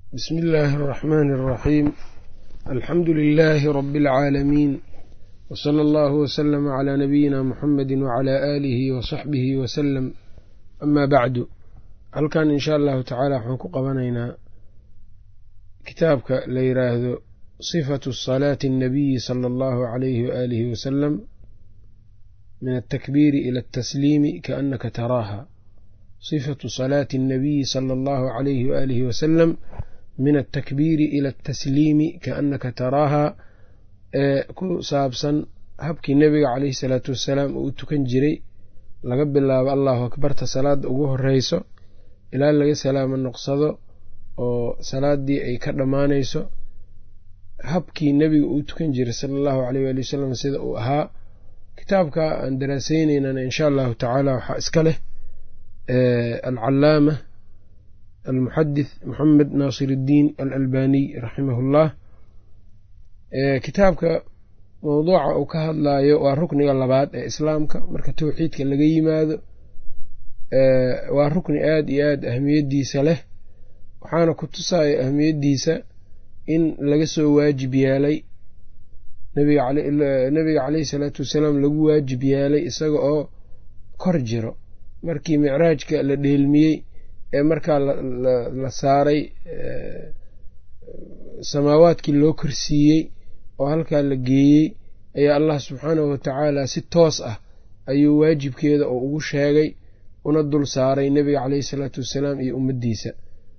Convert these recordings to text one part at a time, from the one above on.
bsmi illaahi اraxmaani اraxiim alxamdu lilaahi rabi اlcaalamiin wsala allahu wslama calaa nabiyina muxamedi wacalaa aalihi wasaxbihi wasalam amaa bacdu halkan insha allahu tacaala waxaan ku qabanaynaa kitaabka la yiraahdo sifatu salaati اnnabiyi sala allahu alayhi waaalihi wasalam min altakbiiri ila altasliimi kaannaka taraaha sifatu salaati اnnabiyi sala allahu alayhi waaalihi wasalam min altakbiiri ila altasliimi kaannaka taraaha ee ku saabsan habkii nebiga caleyhi salaatu wassalaam uu u tukan jiray laga bilaabo allahu akbarta salaadda ugu horeyso ilaa laga salaamo noqsado oo salaaddii ay ka dhammaanayso habkii nebiga uu tukan jiray sala allahu aleyh waali wasalam sida uu ahaa kitaabka aan daraaseyneynan insha allahu tacaala waxaa iska leh alcalaama almuxadith moxamed naasir iddiin alalbaniy raximahullah kitaabka mowduuca uu ka hadlayo waa rukniga labaad ee islaamka marka towxiidka laga yimaado waa rukni aada iyo aada ahmiyaddiisa leh waxaana ku tusaya ahmiyaddiisa in laga soo waajib yeelay nabiga caleyhi salaatu wasalaam lagu waajib yeelay isaga oo kor jiro markii micraajka la dheelmiyey ee markaa la saaray samaawaadkii loo korsiiyey oo halkaa la geeyey ayaa allah subxaanahu watacaala si toos ah ayuu waajibkeeda oo ugu sheegay una dul saaray nebiga caleyhi salaatu wassalaam iyo ummaddiisa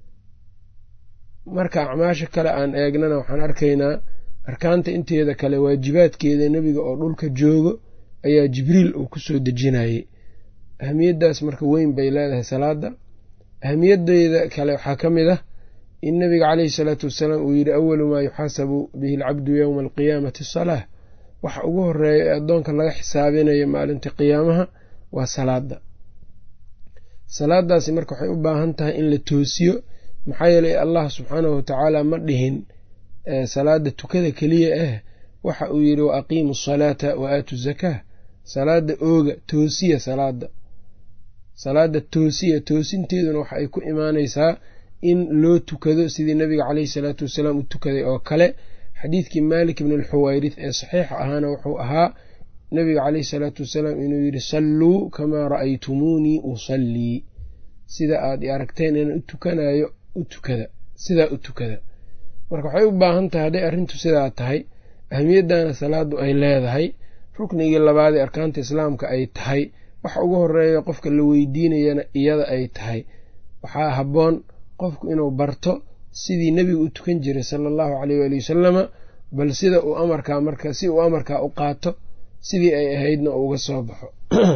marka acmaasha kale aan eegnana waxaan arkaynaa arkaanta inteeda kale waajibaadkeeda nebiga oo dhulka joogo ayaa jibriil uu ku soo dejinayey ahamiyaddaas marka weyn bay leedahay salaadda ahamiyadeeda kale waxaa ka mid ah in nebiga caleyhi salaatu wasalaam uu yidhi awalu maa yuxaasabu bihi alcabdu yowma alqiyaamati asalaah waxa ugu horeeya ee addoonka laga xisaabinayo maalinta qiyaamaha waa salaadda salaadaasi marka waxay u baahan tahay in la toosiyo maxaa yeelay allah subxaanahu watacaala ma dhihin salaada tukada keliya ah waxa uu yidhi wa aqiimu asalaata wa aatu zakaa salaada ooga toosiya salaada salaada toosiya toosinteeduna waxa ay ku imaanaysaa in loo tukado sidii nabiga caleyhi salaatu wasalaam u tukaday oo kale xadiidkii maalik ibn alxuwayrith ee saxiixa ahaana wuxuu ahaa nabiga caleyhi salaatu wasalaam inuu yidhi salluu kamaa ra'aytumuunii usallii sida aad i aragteen inaan u tukanayo u tukada sidaa u tukada marka waxay u baahan tahay hadday arrintu sidaa tahay ahmiyaddana salaadu ay leedahay ruknigii labaad ee arkaanta islaamka ay tahay waxa ugu horeeya qofka la weydiinayana iyada ay tahay waxaa habboon qofku inuu barto sidii nebigu u tukan jiray sala allahu caleyh waali wasalama bal sida uu amarkaa marka si uu amarkaa u qaato sidii ay ahaydna uu uga soo baxo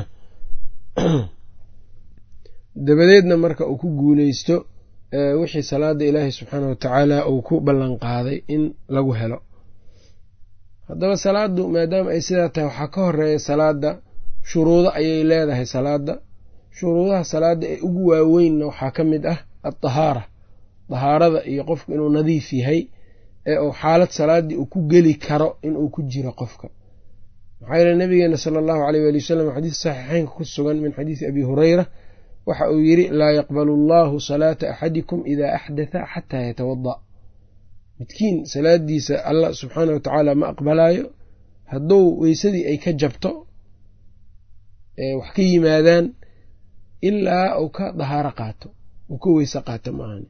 dabadeedna marka uu ku guuleysto wixii salaada ilaahi subxaana watacaala uu ku ballan qaaday in lagu helo haddaba salaadu maadaama ay sidaa tahay waxaa ka horeeya salaada shuruudo ayay leedahay salaada shuruudaha salaada ee ugu waaweynna waxaa ka mid ah aldahaara dahaarada iyo qofku inuu nadiif yahay ee uu xaalad salaaddii uu ku geli karo inuu ku jiro qofka maxaa yeele nabigeena sala allahu aleyh waali wasalam xadiis saxiixeynka ku sugan min xadiisi abi hureyra waxa uu yidhi laa yaqbalu allahu salaata axadikum idaa axdatha xataa yatawada midkiin salaadiisa allah subxaana watacaala ma aqbalaayo hadduu weysadii ay ka jabto wax ka yimaadaan ilaa uu ka dahaaro qaato uu ka weyse qaato maahan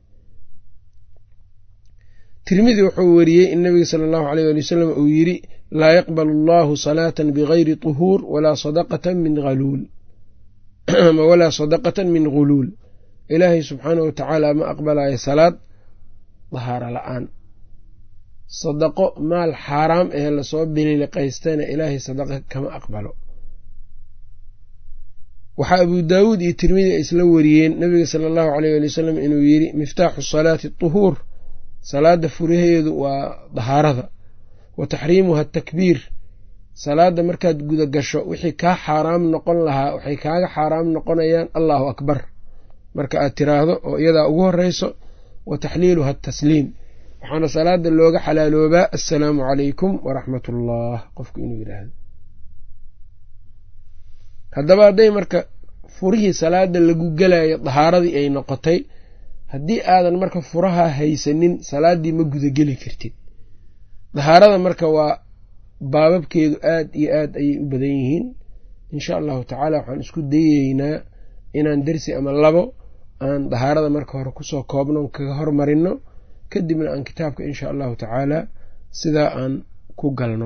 tirmidi wuxuu weriyey in nabiga sala allahu aleyh ali wasalam uu yidhi laa yaqbalu allahu salaatan bigayri tuhuur walaa sadaqatan min haluul walaa sadaqatan min ghuluul ilaahay subxaanah watacaala ma aqbalayo salaad dahaaro la-aan sadaqo maal xaaraam ee lasoo bililiqaystana ilaahay sadaqa kama aqbalo waxaa abuu daawuud iyo tirmidi ay isla wariyeen nabiga sala allahu aleyh ali wasalam inuu yidhi miftaaxu salaati tuhuur salaada furaheedu waa dahaarada wa taxriimuha atakbiir salaada markaad guda gasho wixii kaa xaaraam noqon lahaa waxay kaaga xaaraam noqonayaan allahu akbar marka aad tiraahdo oo iyadaa ugu horeyso wa taxliiluha atasliim waxaana salaada looga xalaaloobaa assalaamu calaykum waraxmat ullah qofku inuu yidhaahdo haddaba hadday marka furihii salaada lagu gelayo dahaaradii ay noqotay haddii aadan marka furaha haysanin salaaddii ma gudageli kartid dahaarada marka waa baababkeedu aad iyo aad ayay u badan yihiin insha allahu tacaala waxaan isku dayeynaa inaan dersi ama labo aan dahaarada marka hore kusoo koobno kaga hormarino kadibna aan kitaabka insha allahu tacaala sidaa aan ku galno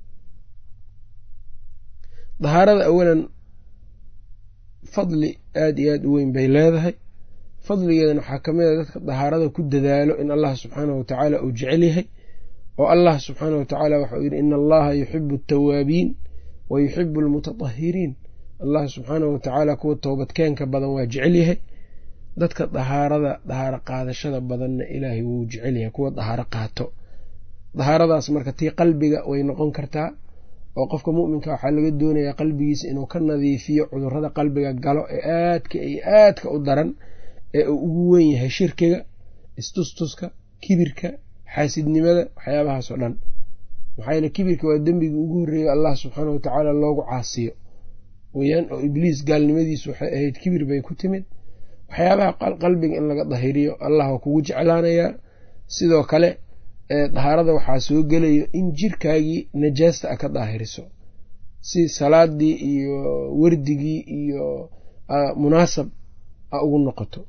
dahaarada awalan fadli aad iyo aad u weyn bay leedahay fadligeedana waxaa ka mid a dadka dahaarada ku dadaalo in allah subxaanahu watacaala uu jecel yahay oo allah subxaanahu watacaala waxauu yidhi ina allaha yuxibu altawaabiin wa yuxibu almutatahiriin allah subxaanahu watacaala kuwa toobadkeenka badan waa jecel yahay dadka dahaarada dahaaro qaadashada badanna ilaahay wuu jecel yahay kuwa dahaaro qaato dahaaradaas marka tii qalbiga way noqon kartaa oo qofka mu'minka waxaa laga doonayaa qalbigiisa inuu ka nadiifiyo cudurrada qalbiga galo ee aadka iyo aadka u daran ee uu ugu weyn yahay shirkiga istustuska kibirka xaasidnimada waxyaabahaasoo dhan maxaa yeele kibirka waa dembiga ugu horreeya allah subxaana watacaala loogu caasiyo weyaan oo ibliis gaalnimadiisu waxay ahayd kibir bay ku timid waxyaabaha qalbiga in laga dahiriyo allah waa kugu jeclaanayaa sidoo kale dahaarada waxaa soo gelayo in jirkaagii najaasta a ka daahiriso si salaadii iyo wardigii iyo munaasab a ugu noqoto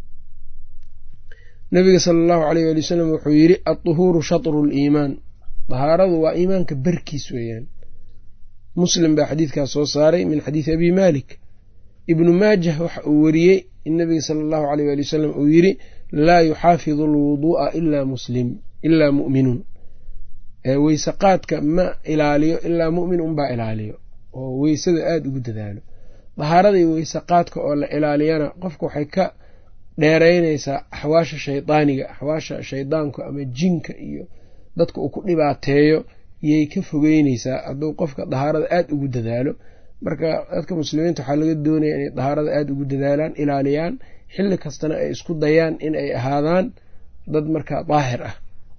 nabiga sala allahu aleyh waali wasalam wuxuu yidhi adduhuuru shatru liimaan dahaaradu waa iimaanka barkiis weeyaan muslim baa xadiidkaas soo saaray min xadiidi abi malik ibnu maajah waxa uu wariyey in nabiga sala allahu aleyh waali wasalam uu yidhi laa yuxaafidu alwuduu'a ilaa muslim ilaa mu'minun weyse qaadka ma ilaaliyo ilaa mu'min unbaa ilaaliyo oo weysada aada ugu dadaalo dahaaradii weyse qaadka oo la ilaaliyana qofka waxay ka dheeraynaysaa axwaasha shaydaaniga axwaasha shaydaanku ama jinka iyo dadka uu ku dhibaateeyo yay ka fogeyneysaa hadduu qofka dahaarada aada ugu dadaalo marka dadka muslimiinta waxaa laga doonaya inay dahaarada aada ugu dadaalaan ilaaliyaan xilli kastana ay isku dayaan in ay ahaadaan dad markaa daahir ah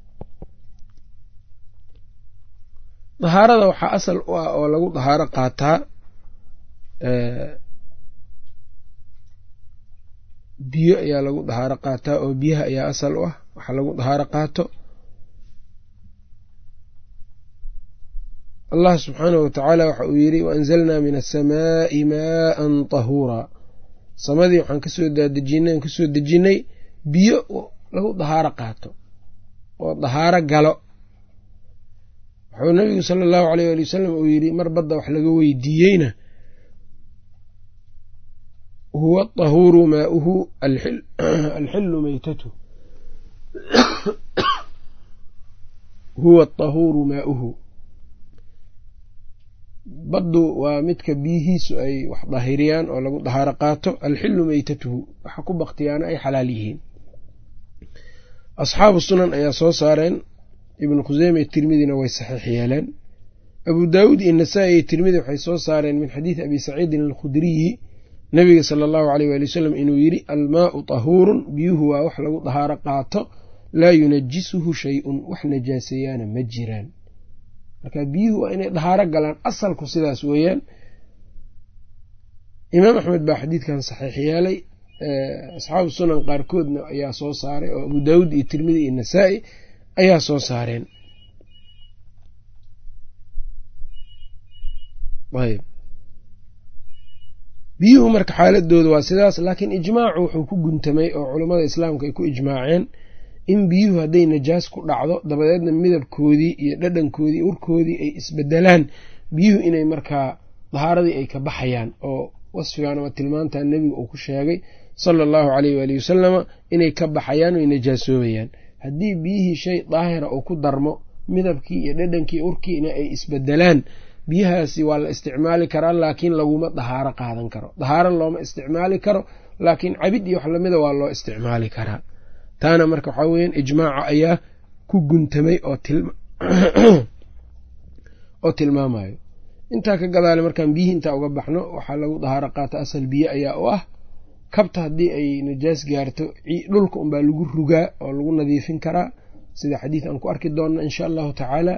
dahaarada waxaa asal u ah oo lagu dahaaro qaataa biyo ayaa lagu dahaaro qaataa oo biyaha ayaa asal u ah waxaa lagu dahaaro qaato allah subxaanahu watacaala waxa uu yidhi waanzalnaa min asamaa'i maaan tahuuraa samadii waxaan kasoo daadejinay aan kasoo dejinnay biyo lagu dahaaro qaato oo dahaaro galo wuxuu nabigu sala allahu aleyh ali wasalam uu yidhi mar badda wax laga weydiiyeyna huwa tahuuru maauhu alxilu meytatu huwa tahuuru maauhu baddu waa midka biyihiisu ay wax dahiriyaan oo lagu dahaaro qaato alxilu meytatuhu waxa ku baktiyaana ay xalaal yihiin asxaabu sunan ayaa soo saareen ibnu khuseyme iyo tirmidina way saxiix yeeleen abuu daawuud iyo nasaa-i iyo tirmidi waxay soo saareen min xadiidi abi saciidin alkhudriyi nabiga sala allahu aleyh waali wasalam inuu yidhi almaau tahuurun biyuhu waa wax lagu dahaaro qaato laa yunajisuhu shay-un wax najaaseeyaana ma jiraan marka biyuhu waa inay dahaaro galaan asalku sidaas weeyaan imaam axmed baa xadiidkan saxiix yeelay asxaabu sunan qaarkoodna ayaa soo saaray oo abu daawuud iyo tirmidi iyo nasaa-i ayaa soo saareen ayb biyuhu marka xaaladooda waa sidaas laakiin ijmaacu wuxuu ku guntamay oo culammada islaamka ay ku ijmaaceen in biyuhu hadday najaas ku dhacdo dabadeedna midabkoodii iyo dhadhankoodii urkoodii ay isbedelaan biyuhu inay markaa dahaaradii ay ka baxayaan oo wasfigan ama tilmaantan nebiga uu ku sheegay sala allahu caleyh waali wasalama inay ka baxayaan oy najaasoobayaan haddii biyihii shay daahira uu ku darmo midabkii iyo dhadhankii urkiina ay isbedelaan biyahaasi waa la isticmaali karaa laakiin laguma dahaaro qaadan karo dahaaro looma isticmaali karo laakiin cabid iyo wax lamida waa loo isticmaali karaa taana marka waxaa weeyaan ijmaaca ayaa ku guntamay oo tilmaamayo intaa ka gadaale markaan biyihii intaa uga baxno waxaa lagu dahaaro qaata asal biyo ayaa u ah kabta haddii ay najaas gaarto dhulka unbaa lagu rugaa oo lagu nadiifin karaa sida xadiid aan ku arki doonna insha allahu tacaala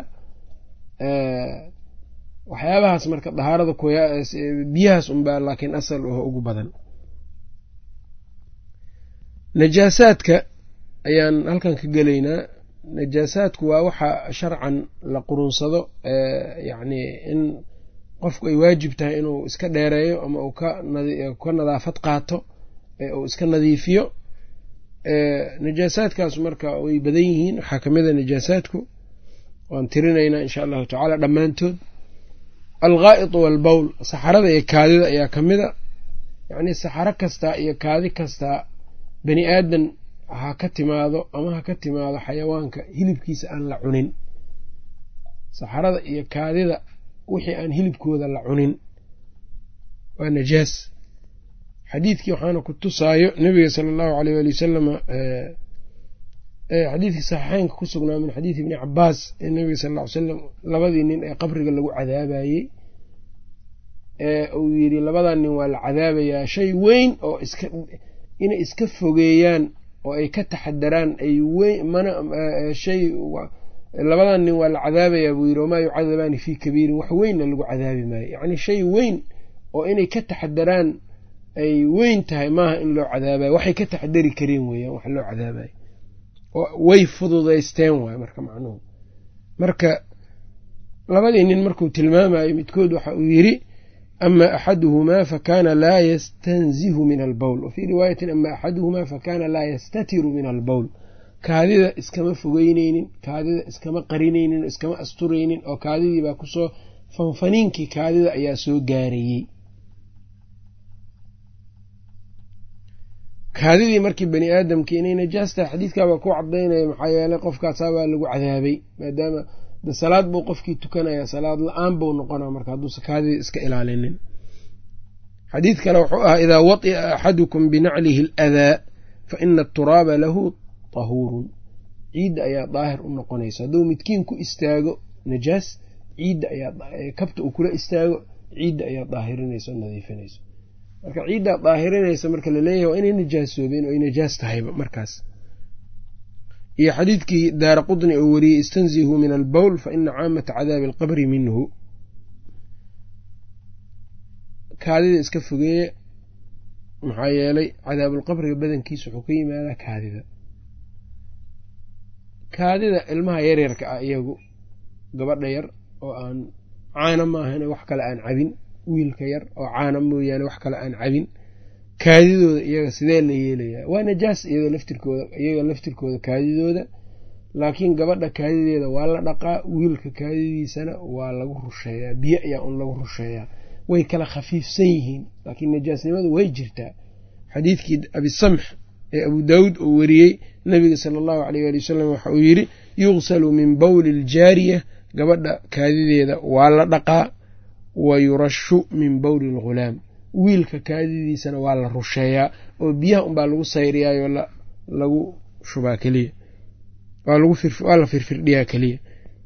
waxyaabahaas marka dahaarada biyahaas unbaa laakiin asal oo ugu badan najaasaadka ayaan halkan ka gelaynaa najaasaadku waa waxa sharcan la qurunsado yacni in qofku ay waajib tahay inuu iska dheereeyo ama uu ka nadaafad qaato uu iska nadiifiyo najaasaadkaas marka way badan yihiin waxaa ka mid a najaasaadku waan tirinaynaa insha allahu tacaala dhammaantood alghaa'itu walbowl saxarada iyo kaadida ayaa ka mid a yacnii saxaro kastaa iyo kaadi kastaa bani aadan ha ka timaado ama ha ka timaado xayawaanka hilibkiisa aan la cunin saxarada iyo kaadida wixii aan hilibkooda la cunin waa najaas xadiidkii waxaana ku tusaayo nabiga sala allahu aleyh waali wasalama xadiidkii saxiixeynka ku sugnaa min xadiidi ibni cabaas ee nabiga sal ll ly salam labadii nin ee qabriga lagu cadaabayey ee uu yidhi labadan nin waa la cadaabayaa shay weyn oo iska inay iska fogeeyaan oo ay ka taxadaraan ay weyn mana shay labadan nin waa la cadaabayaa buu yidhi wamaa yucadabaani fii kabiirin wax weynna lagu cadaabi maayo yacni shay weyn oo inay ka taxadaraan ay weyn tahay maaha in loo cadaabayo waxay ka taxadari kareen weeyaan wax loo cadaabayo way fududaysteen waay marka macnuhu marka labadii nin markuu tilmaamayo midkood waxa uu yidhi ama axaduhumaa fakana laa yastanzihu min albowl wa fii riwaayatin ama axaduhumaa fakana laa yastatiru min albowl kaadida iskama fogeyneynin kaadida iskama qarinaynin oo iskama asturaynin oo kaadidii baa kusoo fanfaniinkii kaadida ayaa soo gaarayey kaadidii markii bani aadamkii inay najaas tahay xadiidkaabaa ku cadaynaya maxaa yeeley qofkaasaa baa lagu cadaabay maadaama de salaad buu qofkii tukanaya salaad la-aan buu noqona marka hadduusa kaadidii iska ilaalinin xadiid kale wuxuu ahaa idaa wati'a axadukum binaclihi aladaa fa ina aturaaba lahu tahuurun ciidda ayaa daahir u noqonaysa hadduu midkiin ku istaago najaas ciidda ayaa kabta uu kula istaago ciidda ayaa daahirinaysa o nadiifinaysa marka ciiddaa daahirinaysa marka laleeyahay waa inay najaasoobeen oo ay najaas tahayba markaas iyo xadiidkii daara qudni oo wariyey istanzihuu min albowl fa ina caamata cadaabi alqabri minhu kaadida iska fogeeya maxaa yeelay cadaabulqabriga badankiisa wuxuu ka yimaadaa kaadida kaadida ilmaha yaryarka ah iyagu gabadha yar oo aan caana maahan wax kale aan cabin wiilka yar oo caana mooyaane wax kale aan cabin kaadidooda iyaga sidee la yeelayaa waa najaas iyadoo laftirkooda iyaga laftirkooda kaadidooda laakiin gabadha kaadideeda waa la dhaqaa wiilka kaadidiisana waa lagu rusheeyaa biyo ayaa un lagu rusheeyaa way kala khafiifsan yihiin laakiin najaasnimadu way jirtaa xadiidkii abisamx ee abu daawuud oo wariyey nabiga sala allahu aleyh ali wasalam waxa uu yidhi yuqsalu min bowli aljaariya gabadha kaadideeda waa la dhaqaa wa yurashu min bowli alghulaam wiilka kaadidiisana waa la rusheeyaa oo biyaha unbaa lagu sayriyaayoo lagu shubaa keliya waa la firfirdhiyaa keliya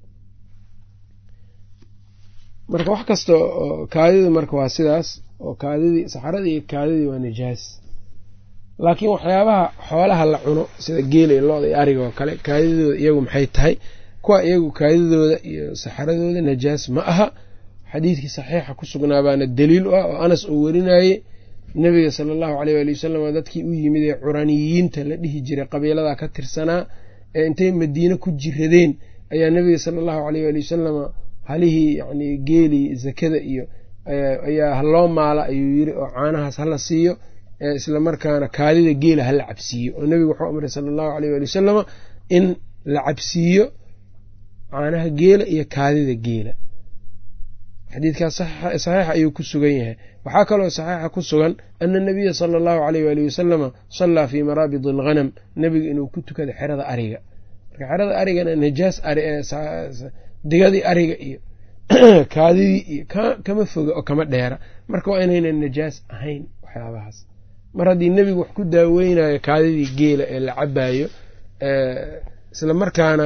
marka wax kasta oo kaadida marka waa sidaas oo kaadidii saxaradii iyo kaadidii waa najaas laakiin waxyaabaha xoolaha la cuno sida geela iyo looda iyo ariga oo kale kaadidooda iyagu maxay tahay kuwa iyagu kaadidooda iyo saxaradooda najaas ma aha xadiidkii saxiixa ku sugnaabaana daliil u ah oo anas uu werinayey nebiga sala allahu aleyh waali wasalam dadkii u yimid ee curaniyiinta la dhihi jiray qabiilada ka tirsanaa ee intay madiine ku jiradeen ayaa nebiga sala allahu aleyh waali wasalama halihii yacni geelii zakada iyo ayaa haloo maala ayuu yiri oo caanahaas hala siiyo isla markaana kaadida geela hala cabsiiyo oo nebigu wuxuu amray sala allahu aleyh waali wasalama in la cabsiiyo caanaha geela iyo kaadida geela xadiidkaas saxiixa ayuu ku sugan yahay waxaa kaloo saxiixa ku sugan ana nabiya sala allahu aleyh waali wasalama sallaa fii maraabid alghanam nebiga inuu ku tukada xerada ariga marka xerada arigana najaas digadii ariga iyo kaadidii iyo kama foga oo kama dheera marka waa inaynan najaas ahayn waxyaabahaas mar haddii nebigu wax ku daaweynayo kaadidii geela ee la cabaayo isla markaana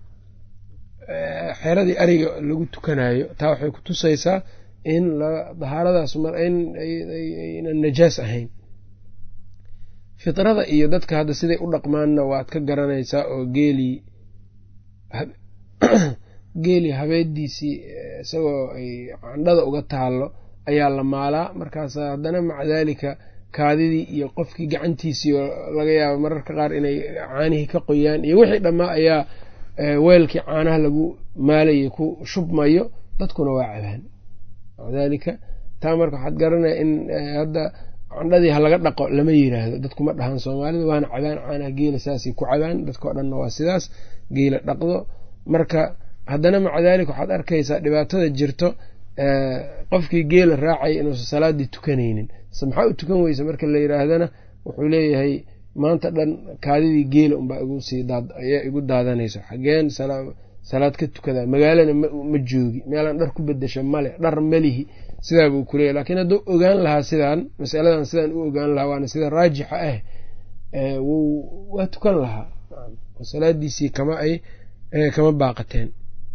xeradii ariga lagu tukanayo taa waxay ku tusaysaa in dahaaradaas aynan najaas ahayn fitrada iyo dadka hadda siday u dhaqmaanna waad ka garanaysaa oo geelii geelii habeediisii isagoo ay candhada uga taallo ayaa la maalaa markaas haddana maca daalika kaadidii iyo qofkii gacantiisii oo laga yaabo mararka qaar inay caanihii ka qoyaan iyo wixii dhammaa ayaa weelkii caanaha lagu maalayay ku shubmayo dadkuna waa cabaan daalika taa marka waxaad garanaya in hadda candhadii ha laga dhaqo lama yiraahdo dadkuma dhahaan soomaalida waana cabaan caanaha geela saasay ku cabaan dadkao dhanna waa sidaas geela dhaqdo marka haddana maca daalika waxaad arkaysaa dhibaatada jirto qofkii geela raacaya inuusan salaadii tukanaynin maxaa u tukan weysa marka la yiraahdana wuxuu leeyahay maanta dhan kaadidii geela unbaa ayaa igu daadanayso xageen salaad ka tukadaa magaalana ma joogi meelaan dhar ku bedesha male dhar malihi sidaa buu kuleeyahy lakiin hadduu ogaan lahaa sidaan masaladan sidaan u ogaan lahaa waana sida raajixa ah waa tukan lahaa salaadiisii kama ay kama baaqateen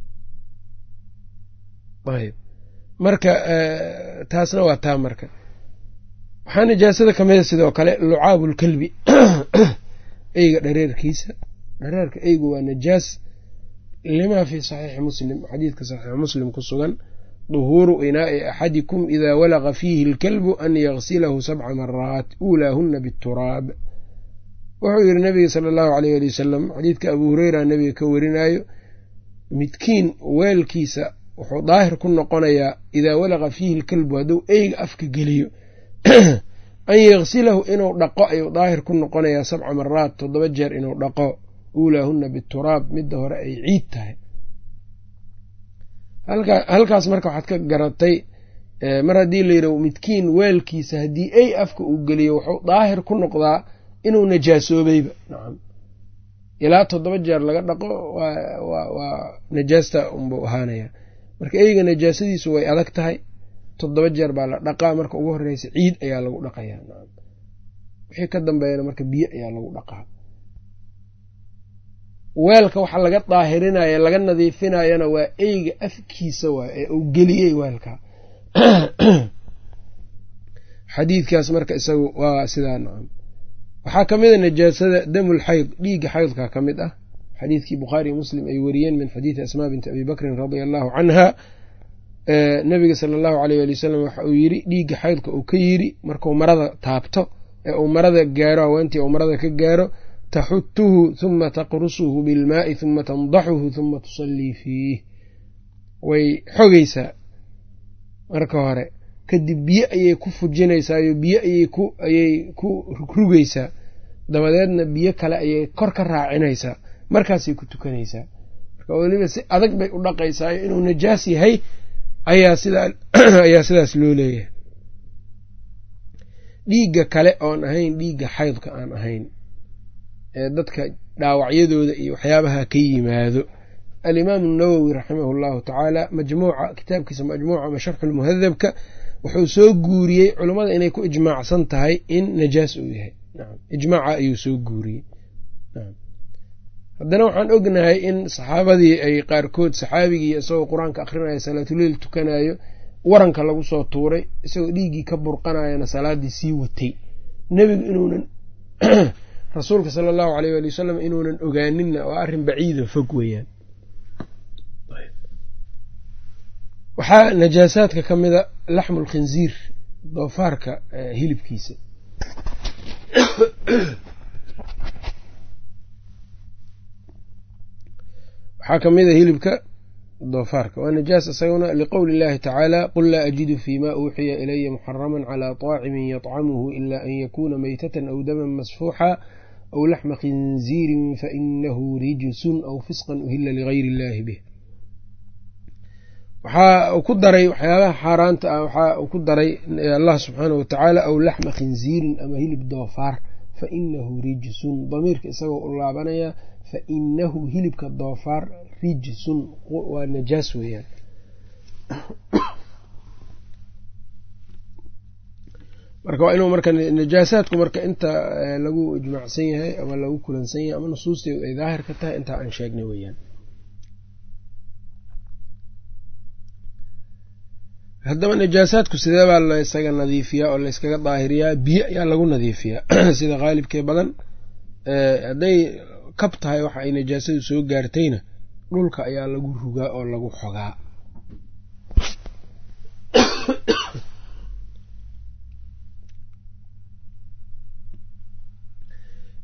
ayb marka taasna waa taa marka waxaa nijaasada kamida sidoo kale lucaabu lkalbi eyga dhareerkiisa dhareerka eygu waa najaas limaa fi saxiixi muslim xadiidka saxiix muslim ku sugan duhuuru inaai axadikum idaa walaqa fiihi alkalbu an yagsilahu sabca maraat uulaahuna bituraab wuxuu yidhi nabiga sala allahu aleyh ali wasalam xadiidka abuu hureyra nabiga ka warinaayo midkiin weelkiisa wuxuu daahir ku noqonayaa idaa walaqa fiihi alkalbu hadduu eyga afka geliyo an yagsilahu inuu dhaqo ayuu daahir ku noqonayaa sabca maraat toddoba jeer inuu dhaqo uulaahuna bituraab midda hore ay ciid tahay halkaas marka waxaad ka garatay mar haddii layidhah midkiin weelkiisa haddii ey afka uu geliyo wuxuu daahir ku noqdaa inuu najaasoobayba nacam ilaa toddoba jeer laga dhaqo waa najaasta unbuu ahaanaya marka eyga najaasadiisu way adag tahay toddoba jeer baa la dhaqaa marka ugu horeysa ciid ayaa lagu dhaqayaa nacam wixii ka dambeeyana marka biyo ayaa lagu dhaqaa weelka waxa laga daahirinaya laga nadiifinayana waa eyga afkiisa waay ee uu geliyey weelka xadiidkaas marka isagu waa sidaa nacam waxaa ka mid a najaasada damul xayd dhiigga xaydka ka mid ah xadiidkii bukhaari iyo muslim ay wariyeen min xadiidi asmaa binti abi bakrin radia allahu canha nabiga sala allahu aleyh ali wasalam waxa uu yidhi dhiigga xaydka uu ka yidhi markuu marada taabto ee uu marada gaaro haweentii uu marada ka gaaro taxutuhu huma taqrusuhu bilmaai huma tandaxuhu huma tusallii fiih way xogaysaa marka hore kadib biyo ayay ku fujinaysaayo biyo ayay ku rugaysaa dabadeedna biyo kale ayay kor ka raacinaysaa markaasay ku tukanaysaa marka weliba si adag bay u dhaqaysaayo inuu najaas yahay ayaa sidaas loo leeyahay dhiigga kale oon ahayn dhiigga xaydka aan ahayn ee dadka dhaawacyadooda iyo waxyaabaha ka yimaado alimaamu nawowi raximah allahu tacaala majmuuca kitaabkiisa majmuuca ama sharxulmuhadabka wuxuu soo guuriyey culummada inay ku ijmaacsan tahay in najaas uu yahay ijmaaca ayuu soo guuriyey haddana waxaan ognahay in saxaabadii ay qaarkood saxaabigii isagoo qur-aanka akrinaya salaatuleil tukanayo waranka lagu soo tuuray isagoo dhiiggii ka burqanayana salaadii sii watay nebigu inuunan rasuulka sala allahu aleyh ali wasalam inuunan ogaaninna waa arrin baciido fog weeyaan waxaa najaasaadka ka mida laxmu lkhinziir doofaarka hilibkiisa waxaa ka mid a hilibka doofaarka waa najaas isaguna liqowli illahi tacaala qul laa ajidu fi ma uuxiya ilaya muxaraman calaa طaacimin yطcamuhu ila an yakuna meytatan aw daman masfuuxa aw laxma khinziirin fainahu rijsun aw fisqan uhila ligayr illahi bih waxaa uu ku daray waxyaabaha xaaraanta ah waxaa uu ku daray allah subxaanah watacaala aw laxma khinziirin ama hilib doofaar fa inahu rijsun damiirka isagoo u laabanaya fa inahu hilibka doofaar rijsun waa najaas weeyaan marka waa inuu marka najaasaadku marka inta lagu ijmaacsan yahay ama lagu kulansan yahay ama nusuusteedu ay daahir ka tahay intaa aan sheegnay weeyaan haddaba najaasaadku sidee baa laysaga nadiifiyaa oo layskaga daahiriyaa biyo ayaa lagu nadiifiyaa sida qaalibkee badan hadday kab tahay waxa ay najaasadu soo gaartayna dhulka ayaa lagu rugaa oo lagu xogaa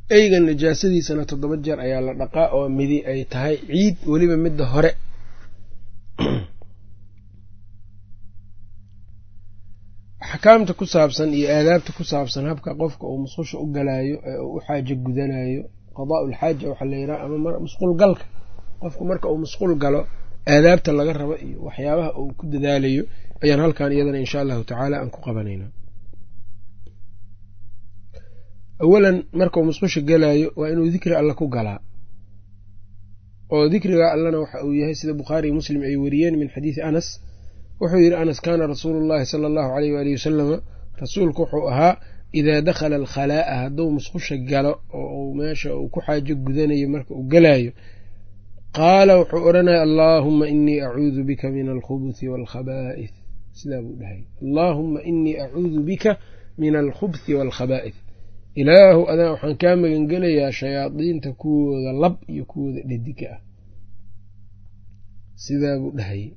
eyga najaasadiisana toddoba jeer ayaa la dhaqaa oo midi ay tahay ciid weliba midda hore axkaamta ku saabsan iyo aadaabta ku saabsan habka qofka uu musqusha u galaayo ee uu u xaajo gudanayo qadaa ulxaaja waxaa la yidhaha ama musqul galka qofku marka uu musqul galo aadaabta laga rabo iyo waxyaabaha uu ku dadaalayo ayaan halkan iyadana insha allahu tacaala aan ku qabanaynaa awalan markauu musqusha galaayo waa inuu dikri alle ku galaa oo dikriga allana waxa uu yahay sida bukhaari iyo muslim ay wariyeen min xadiidi anas wuxuu yidhi anas kaana rasuulu llahi sala allahu aleyh waalihi wasalama rasuulku wuxuu ahaa idaa dakhala alkhalaa'a hadduu musqusha galo oo meesha uu ku xaajo gudanayo marka uu galaayo qaala wuxuu odhanaya allaahuma inii acuudu bika min alkhubuthi waalkhabaa'ith sidaa buu dhahay allaahuma inii acuudu bika min alkhubthi waalkhabaa'ith ilaahu adaa waxaan kaa magangelayaa shayaadiinta kuwooda lab iyo kuwooda dhediga ah sidaa buu dhahayay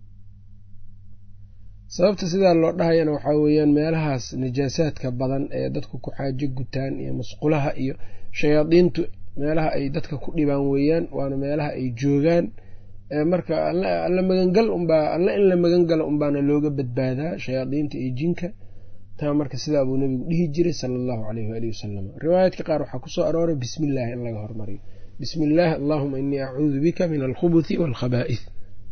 sababta sidaa loo dhahayana waxaa weeyaan meelahaas najaasaadka badan ee dadku ku xaajo gutaan iyo musqulaha iyo shayaadiintu meelaha ay dadka ku dhibaan weeyaan waana meelaha ay joogaan marka alla magangal unbaa alla in la magangalo unbaana looga badbaadaa shayaadiinta iyo jinka taa marka sidaa buu nabigu dhihi jiray sala allahu aleyh waalihi wasalam riwaayaadka qaar waxaa kusoo arooray bismi illaahi in laga hormariyo bismi illaahi allahuma inii acuudu bika min alkhubuthi waalkhabaa'ith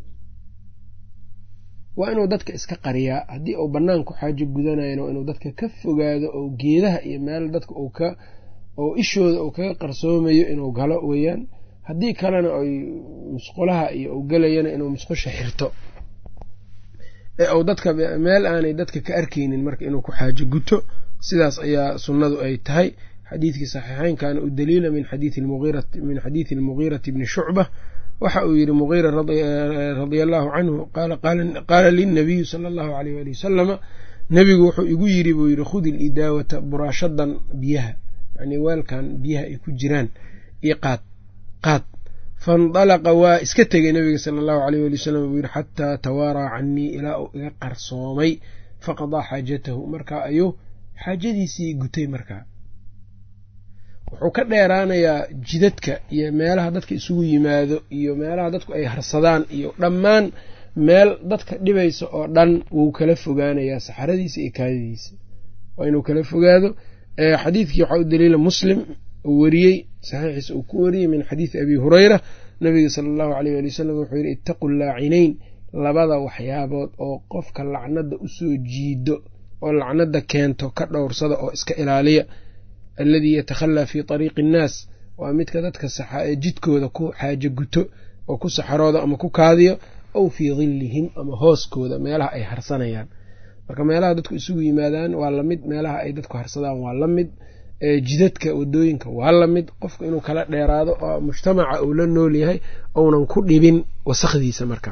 waa inuu dadka iska qariyaa haddii uu banaanku xaajo gudanayana waa inuu dadka ka fogaado oo geedaha iyo meel dadka uu ka oo ishooda uu kaga qarsoomayo inuu galo weeyaan haddii kalena ay musqulaha iyo uu galayana inuu musqusha xirto ee uu dadka meel aanay dadka ka arkaynin marka inuu ku xaajo guto sidaas ayaa sunnadu ay tahay xadiidkii saxiixeynkana u daliila min xadiimin xadiidi almugiirati bni shucba waxa uu yidhi mugiira radia allahu canhu qaala lilnabiyu sala allahu aleyh waali wasalama nebigu wuxuu igu yidhi buu yidhi khudi lidaawata buraashadan biyaha yani weelkan biyaha ay ku jiraan iyo qaad qaad faindalaqa waa iska tegay nabiga sala allahu aleyh wali wasalam buu yidhi xataa tawaaraa canii ilaa uu iga qarsoomay faqadaa xaajatahu markaa ayuu xaajadiisii gutay markaa wuxuu ka dheeraanayaa jidadka iyo meelaha dadka isugu yimaado iyo meelaha dadku ay harsadaan iyo dhammaan meel dadka dhibaysa oo dhan wuu kala fogaanayaa saxaradiisa iyo kaadadiisa waa inuu kala fogaado xadiidkii waxaa u daliila muslim uu weriyey saxiixiisa uu ku wariyey min xadiidi abi hureyra nabiga sala allahu aleyh ali wasalam wuxuu yidhi ittaqu laacinayn labada waxyaabood oo qofka lacnada usoo jiido oo lacnada keento ka dhowrsada oo iska ilaaliya alladii yatakhalaa fii ariiqi innaas waa midka dadka jidkooda ku xaajo guto oo ku saxarooda ama ku kaadiyo aw fii dillihim ama hooskooda meelaha ay harsanayaan marka meelaha dadku isugu yimaadaan waa lamid meelaha ay dadku harsadaan waa la mid jidadka wadooyinka waa la mid qofku inuu kala dheeraado oo mujtamaca uu la nool yahay ounan ku dhibin wasakdiisa markaa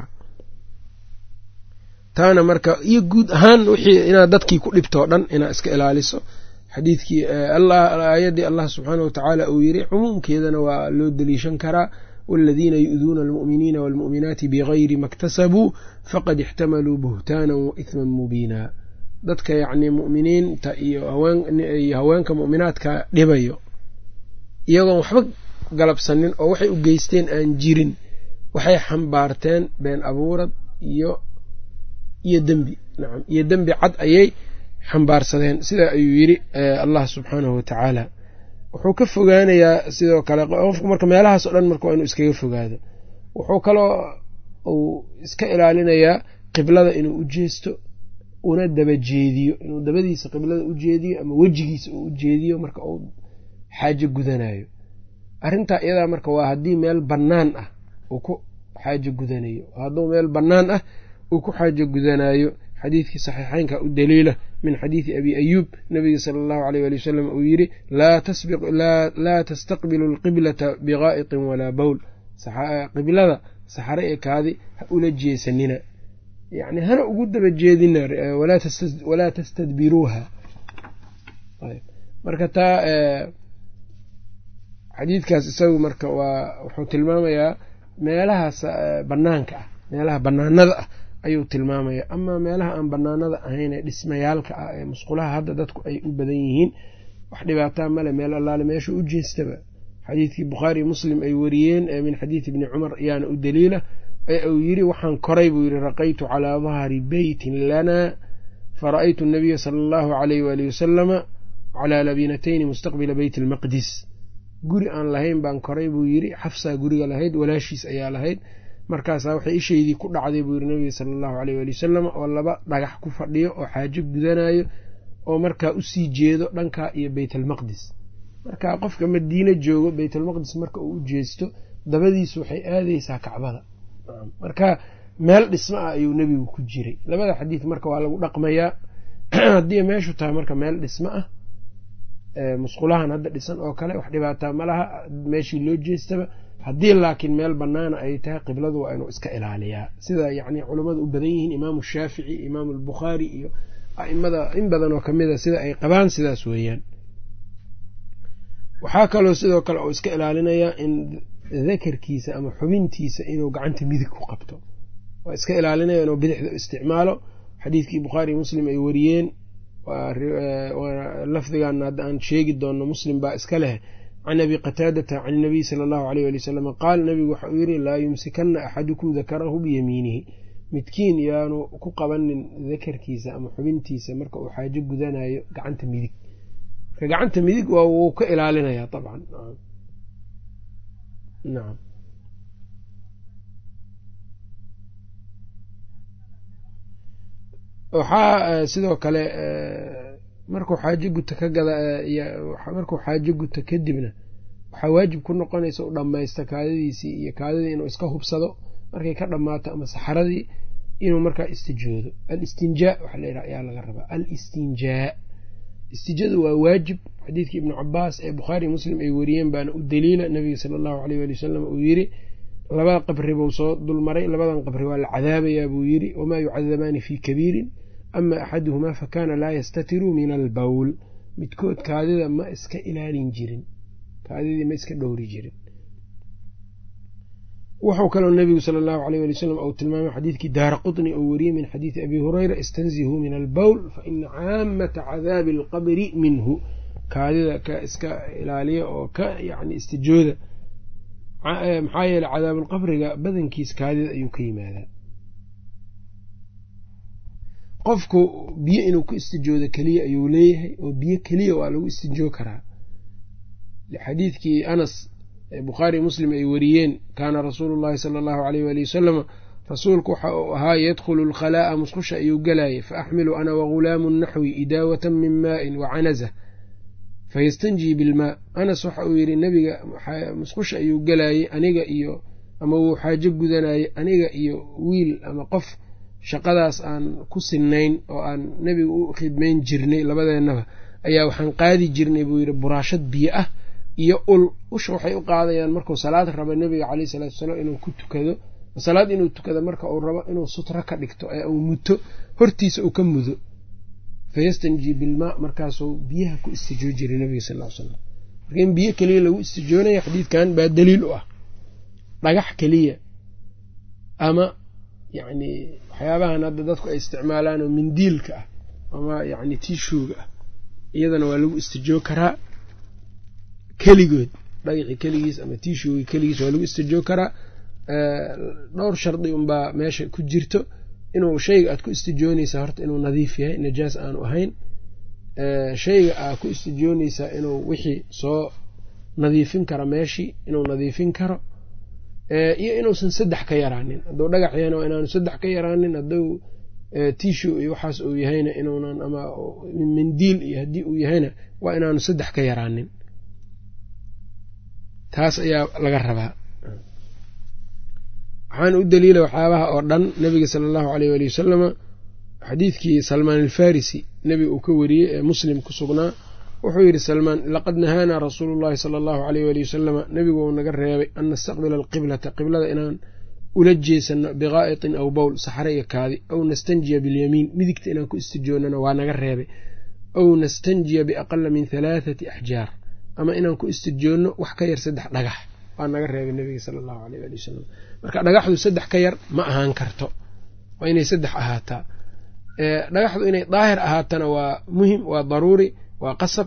taana marka iyo guud ahaan wixii inaad dadkii ku dhibtoo dhan inaad iska ilaaliso xadiidkii aayaddii allah subxaana wa tacaala uu yiri cumuumkeedana waa loo deliishan karaa waladiina yu'duuna almu'miniina waalmu'minaati bigayri maktasabuu faqad ixtamaluu buhtaanan wa ihman mubiina dadka yacnii mu'miniinta iyo haweenka mu'minaadka dhibayo iyagoon waxba galabsanin oo waxay u geysteen aan jirin waxay xambaarteen been abuurad iyo iyo dembi nacam iyo dembi cad ayay xambaarsadeen sidaa ayuu yidhi allah subxaanahu wa tacaala wuxuu ka fogaanayaa sidoo kale qofku marka meelahaas o dhan marka waa inuu iskaga fogaado wuxuu kaloo uu iska ilaalinayaa qiblada inuu u jeesto una daba jeediyo inuu dabadiisa qiblada u jeediyo ama wejigiisa uu u jeediyo marka uu xaajo gudanayo arrintaa iyadaa marka waa haddii meel bannaan ah uu ku xaajo gudanayo hadduu meel bannaan ah uu ku xaajo gudanayo xadiidkii saxiixeynka u daliila min xadiidi abi ayuub nabiga sala allahu aleyh ali wasalam uu yidhi laa tastaqbilu alqiblata bigaa'iqin walaa bowl qiblada saxare ee kaadi ha ula jeesanina yani hana ugu daba jeedina walaa tastadbiruuha marka taa xadiidkaas isagu marka waa wuxuu tilmaamayaa meelahaas banaanka ah meelaha banaanada ah ayuu tilmaamaya amaa meelaha aan banaanada ahayn ee dhismayaalka ah ee musqulaha hadda dadku ay u badan yihiin wax dhibaataa male meel allaale meesha u jeestaba xadiidkii bukhaari muslim ay wariyeen ee min xadiidi ibni cumar ayaana u daliila ee uu yidhi waxaan koray buu yidhi raqaytu calaa dahri beytin lanaa fara'aytu nabiya sala allahu alayh waali wasalama calaa labinatayni mustaqbila beyt almaqdis guri aan lahayn baan koray buu yidhi xafsaa guriga lahayd walaashiis ayaa lahayd markaasaa waxay ishaydii ku dhacday buu yidhi nabiga sala allahu aleyh waali wasalam oo laba dhagax ku fadhiyo oo xaajo gudanayo oo markaa usii jeedo dhankaa iyo beytalmaqdis marka qofka madiine joogo beytalmaqdis marka uu u jeesto dabadiisu waxay aadeysaa kacbada marka meel dhismo ah ayuu nebigu ku jiray labada xadiid marka waa lagu dhaqmayaa haddii meeshu tahay marka meel dhismo ah musqulahan hadda dhisan oo kale wax dhibaataa ma laha meeshii loo jeestaba haddii laakiin meel banaana ay tahay qibladu waa inuu iska ilaaliyaa sida yacni culummadu u badan yihiin imaamu shaafici imaamu albukhaari iyo aimada in badan oo kamid a sida ay qabaan sidaas weeyaan waxaa kaloo sidoo kale uu iska ilaalinayaa in dakarkiisa ama xubintiisa inuu gacanta midig ku qabto waa iska ilaalinaya inuu bidixda isticmaalo xadiidkii bukhaari muslim ay wariyeen lafdigan hadda aan sheegi doonno muslim baa iska leh can abi qataadata can inabiy sala allahu aleyh ali wasalam qaal nabigu waxa uu yidhi laa yumsikana axadukum dakarahu biyamiinihi midkiin yaanu ku qabanin dakarkiisa ama xubintiisa marka uu xaajo gudanayo gacanta midig marka gacanta midig waa wuu ka ilaalinayaa dabcan nacam waxaa sidoo kale markuu xaajo guta ka gada markuu xaajo guta kadibna waxaa waajib ku noqonaysa u dhammaysta kaadadiisii iyo kaadadii inuu iska hubsado markay ka dhammaato ama saxaradii inuu markaa istijoodo al istinjaa waxaa layidhaha ayaa laga rabaa al istinjaa istijadu waa waajib xadiidkii ibnu cabaas ee bukhaari muslim ay wariyeen baana u daliila nabiga sala allahu aleyh ali wasalam uu yidhi labada qabri buu soo dulmaray labadan qabri waa la cadaabayaa buu yidhi wamaa yucadabaani fii kabiirin ama axaduhumaa fakaana laa yastatiru min albowl midkood kaadida ma iska ilaalin jirin kaadidii ma iska dhowri jirin wuxuu kaloo nabigu sala allahu aleyh ali wasalam uu tilmaamay xadiidkii daara qutni oo wariyey min xadiidi abi hureyra istanzihuu min albowl fa ina caamata cadaabi alqabri minhu kaadida ka iska ilaaliya oo ka yani istijooda maxaa yeele cadaabulqabriga badankiis kaadida ayuu ka yimaadaa qofku biyo inuu ku istijoodo keliya ayuu leeyahay oo biyo keliya waa lagu istijoo karaa xadiidkii anas ee bukhaari muslim ay wariyeen kaana rasuulu llahi sala allahu aleyh waali wasalama rasuulku waxa uu ahaa yadkhulu alkhalaa'a musqusha ayuu galayay fa axmilu ana wagulaamu naxwi idaawatan min maa'in wa canaza fayastanjii bilmaa anas waxa uu yidhi nebiga musqusha ayuu galayey aniga iyo ama wuu xaajo gudanayey aniga iyo wiil ama qof shaqadaas aan ku sinnayn oo aan nebiga u khidmayn jirnay labadeennaba ayaa waxaan qaadi jirnay buu yidhi buraashad biyo ah iyo ul usha waxay u qaadayaan markuu salaad rabo nebiga caleyh salatu wasalaam inuu ku tukado salaad inuu tukado marka uu rabo inuu sutro ka dhigto ee uu muto hortiisa uu ka mudo fayastanjii bilmaa markaasuu biyaha ku istijoo jiray nabiga sal l slam marka in biyo keliya lagu istijoonayo xadiidkan baa daliil u ah dhagax keliya ama yacni waxyaabahan hadda dadku ay isticmaalaan oo mindiilka ah ama yacni tiishuuga ah iyadana waa lagu istijoo karaa keligood dhagaxi keligiis ama tiishuuga keligiis waa lagu istijoo karaa dhowr shardi unbaa meesha ku jirto inuu shayga aad ku istijoonaysaa horta inuu nadiif yahay najaas aanu ahayn shayga aad ku istijoonaysaa inuu wixii soo nadiifin kara meeshii inuu nadiifin karo iyo inuusan saddex ka yaraanin hadduu dhagax yahayna waa inaanu saddex ka yaraanin hadduu tishu iyo waxaas uu yahayna inuunan ama mindiil iyo haddii uu yahayna waa inaanu saddex ka yaraanin taas ayaa laga rabaa waxaana u daliila waxyaabaha oo dhan nabiga sala allahu aleyh waali wasalama xadiidkii salmaan alfarisi nebiga uu ka wariyey ee muslim ku sugnaa wuxuu yidhi salmaan laqad nahaanaa rasuulu llahi sala allahu aleyh waali wasalama nebigu uu naga reebay an nastaqbila alqiblata qiblada inaan ula jeesano biqaa'itin aw bowl saxre iyo kaadi aw nastanjiya bilyamiin midigta inaan ku istijoonana waa naga reebay aw nastanjiya biaqala min halaathati axjaar ama inaan ku istijoonno wax ka yar saddex dhagax waa naga reebay nebiga sala allahu aleyh waali wasalam marka dhagaxdu saddex ka yar ma ahaan karto waa inay saddex ahaataa dhagaxdu inay daahir ahaatana waa muhim waa daruuri waa qasab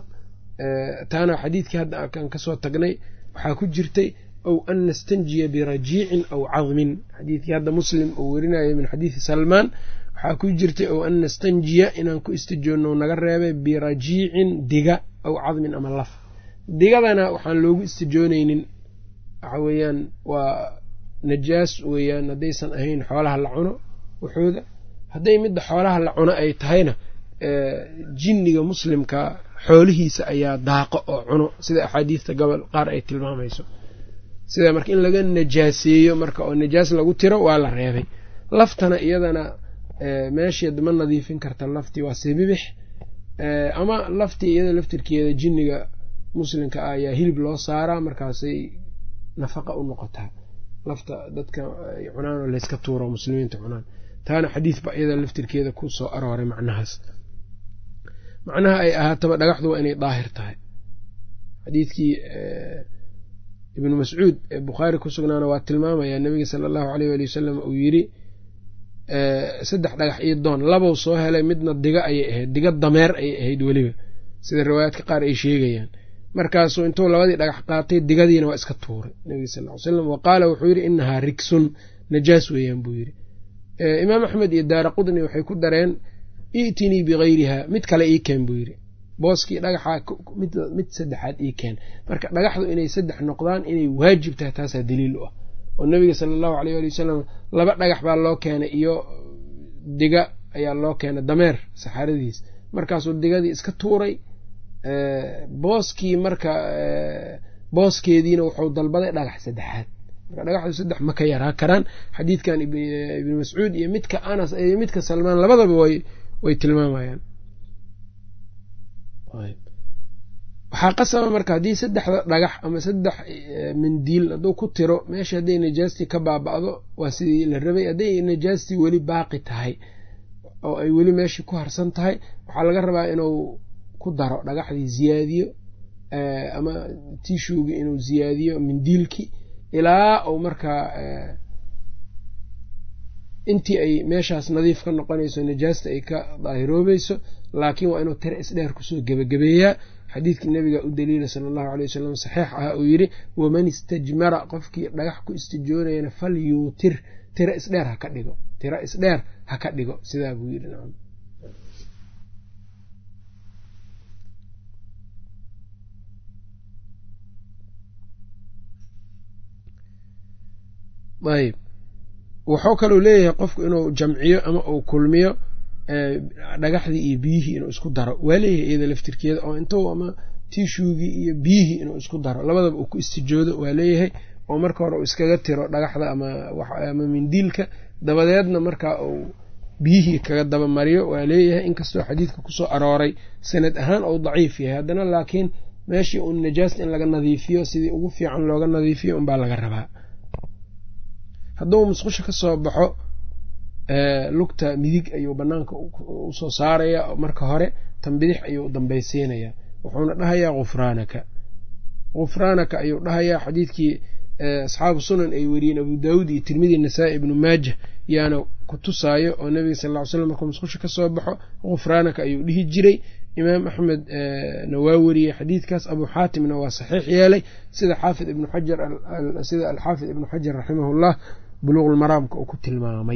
taana xadiidkii hadda kan kasoo tagnay waxaa ku jirtay ow an nastanjiya birajiicin aw cadmin xadiidkii hadda muslim uu werinayay min xadiidi salmaan waxaa ku jirtay ow an nastanjiya inaan ku istijoonno naga reebay birajiicin diga aw cadmin ama laf digadana waxaan loogu istijoonaynin waxa weeyaan waa najaas weeyaan haddaysan ahayn xoolaha la cuno waxooda hadday midda xoolaha la cuno ay tahayna jinniga muslimka xoolihiisa ayaa daaqo oo cuno sida axaadiista gobol qaar ay tilmaamayso sida marka in laga najaaseeyo marka oo najaas lagu tiro waa la reebay laftana iyadana meesheed ma nadiifin karta laftii waa sibibix ama laftii iyada laftirkeeda jinniga muslimka ah ayaa hilib loo saaraa markaasay nafaqa u noqotaa lafta dadka ay cunaan oo layska tuuro muslimiinta cunaan taana xadiis ba iyada laftirkeeda ku soo arooray macnahaas macnaha ay ahaataba dhagaxdu waa inay daahir tahay xadiidkii ibnu mascuud ee bukhaari ku sugnaana waa tilmaamayaa nebiga sala allahu aleyh waali wasalam uu yidhi saddex dhagax iyo doon labow soo helay midna diga ayay ahayd diga dameer ayay ahayd weliba sida riwaayaadka qaar ay sheegayaan markaasuu intuu labadii dhagax qaatay digadiina waa iska tuuray nebiga sal ly slam wa qaala wuxuu yidhi inahaa rigsun najaas weeyaan buu yidhi imaam axmed iyo daara qudni waxay ku dareen i'tinii bikayriha mid kale ii keen buu yidhi booskii dhagaxa mid saddexaad ii keen marka dhagaxdu inay saddex noqdaan inay waajib tahay taasaa daliil u ah oo nebiga sala allahu aleyh ali wasalam laba dhagax baa loo keenay iyo diga ayaa loo keenay dameer saxaaradiis markaasuu digadii iska tuuray booskii marka booskeediina wuxuu dalbaday dhagax saddexaad marka dhagaxdu saddex ma ka yaraa karaan xadiidkan ibni mascuud iyo midka anas iyo midka salmaan labadaba way way tilmaamayaan waxaa qasaba marka haddii saddexda dhagax ama saddex mandiil hadduu ku tiro meesha hadday najaastii ka baaba'do waa sidii la rabay hadday najaastii weli baaqi tahay oo ay weli meeshii ku harsan tahay waxaa laga rabaa inuu ku daro dhagaxdii ziyaadiyo ama tishuugii inuu ziyaadiyo mindiilkii ilaa uu markaa intii ay meeshaas nadiif ka noqonayso najaasta ay ka daahiroobayso laakiin waa inuu tiro isdheer kusoo gebagabeeyaa xadiidkii nabiga u daliila sala allahu aley wasalam saxiix ah uu yidhi waman istajmara qofkii dhagax ku istijoonayana fal yuutir tiro isdheer ha ka dhigo tiro isdheer ha ka dhigo sidaa buu yidhi nacam ayb wuxuu kaluu leeyahay qofku inuu jamciyo ama uu kulmiyo dhagaxdii iyo biyihii inuu isku daro waa leeyahay iyada laftirkeeda oo intuu ama tishuugii iyo biyihii inuu isku daro labadaba uu ku istijoodo waa leeyahay oo marka hore uu iskaga tiro dhagaxda ama mindiilka dabadeedna markaa uu biyihii kaga dabamariyo waa leeyahay inkastoo xadiidka kusoo arooray sanad ahaan ou daciif yahay haddana laakiin meeshii uun najaasta in laga nadiifiyo sidii ugu fiican looga nadiifiyo unbaa laga rabaa hadduu musqusha ka soo baxo lugta midig ayuu banaanka usoo saaraya marka hore tan bidix ayuu dambaysiinayaa wuxuuna dhahayaa khufraanaka khufraanaka ayuu dhahayaa xadiidkii asxaabu sunan ay weriyeen abu daawuud iyo tirmidi nasaa-i ibnu maajah yaana ku tusaayo oo nebiga sal ll ly slam markuu musqusha ka soo baxo khufraanaka ayuu dhihi jiray imaam axmed na waa weriyey xadiidkaas abu xaatimna waa saxiix yeelay sida xaafid ibnu xajar sida alxaafid ibnu xajar raximahullah buluuqulmaraamka uu ku tilmaamay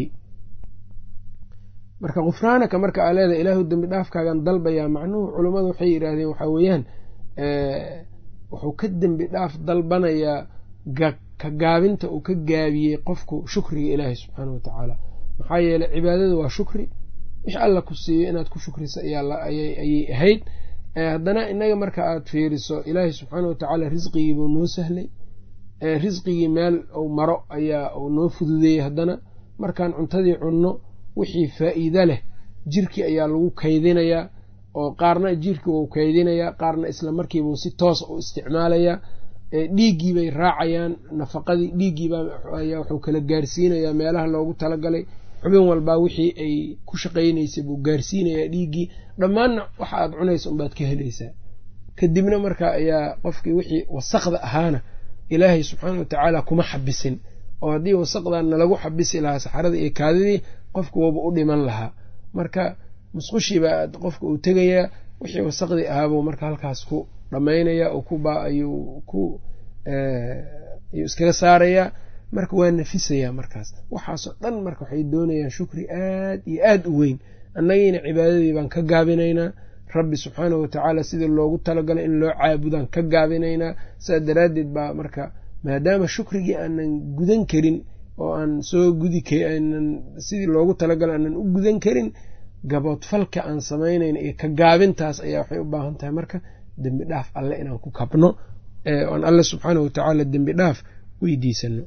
marka khufraanaka marka aa leedahay ilaahu dembi dhaafkaagan dalbayaa macnuhu culummadu waxay yidhaahdeen waxaa weeyaan wuxuu ka dembi dhaaf dalbanayaa ka gaabinta uu ka gaabiyey qofku shukriga ilaahay subxaana wa tacaala maxaa yeeley cibaadada waa shukri wix alla ku siiyo inaad ku shukrisa ayay ahayd haddana innaga marka aad fiiriso ilaahay subxaana wa tacaala risqigiibuu noo sahlay risqigii meel uu maro ayaa uu noo fududeeyey haddana markaan cuntadii cunno wixii faa'iide leh jirkii ayaa lagu kaydinayaa oo qaarna jirkii wuu kaydinayaa qaarna isla markiibuu si toosa u isticmaalayaa dhiiggii bay raacayaan nafaqadii dhiiggiiba ayaa wuxuu kala gaarsiinayaa meelaha loogu talagalay xubin walbaa wixii ay ku shaqaynaysay buu gaarsiinayaa dhiiggii dhammaanna waxa aad cunaysa unbaad ka helaysaa kadibna marka ayaa qofkii wixii wasaqda ahaana ilaahay subxaana watacaala kuma xabisin oo haddii wasaqdan nalagu xabisi lahaa saxaradii iyo kaadidii qofku waba u dhiman lahaa marka musqushiibaa qofka uu tegayaa wixii wasaqdii ahaabuu marka halkaas ku dhammaynaya oo ku ayuu ku ayuu iskaga saarayaa marka waa nafisayaa markaas waxaasoo dhan marka waxay doonayaan shukri aad iyo aad u weyn annagiina cibaadadii baan ka gaabinaynaa rabbi subxaanahu watacaala sidii loogu talagalay in loo caabudaan ka gaabinaynaa sidaa daraaddeed baa marka maadaama shukrigii aanan gudan karin oo aan soo gudi aanan sidii loogu talagalay aanan u gudan karin gaboodfalka aan samaynayna iyo ka gaabintaas ayaa waxay u baahan tahay marka dembi dhaaf alle inaan ku kabno oan alle subxaanahu watacaala dembi dhaaf weydiisano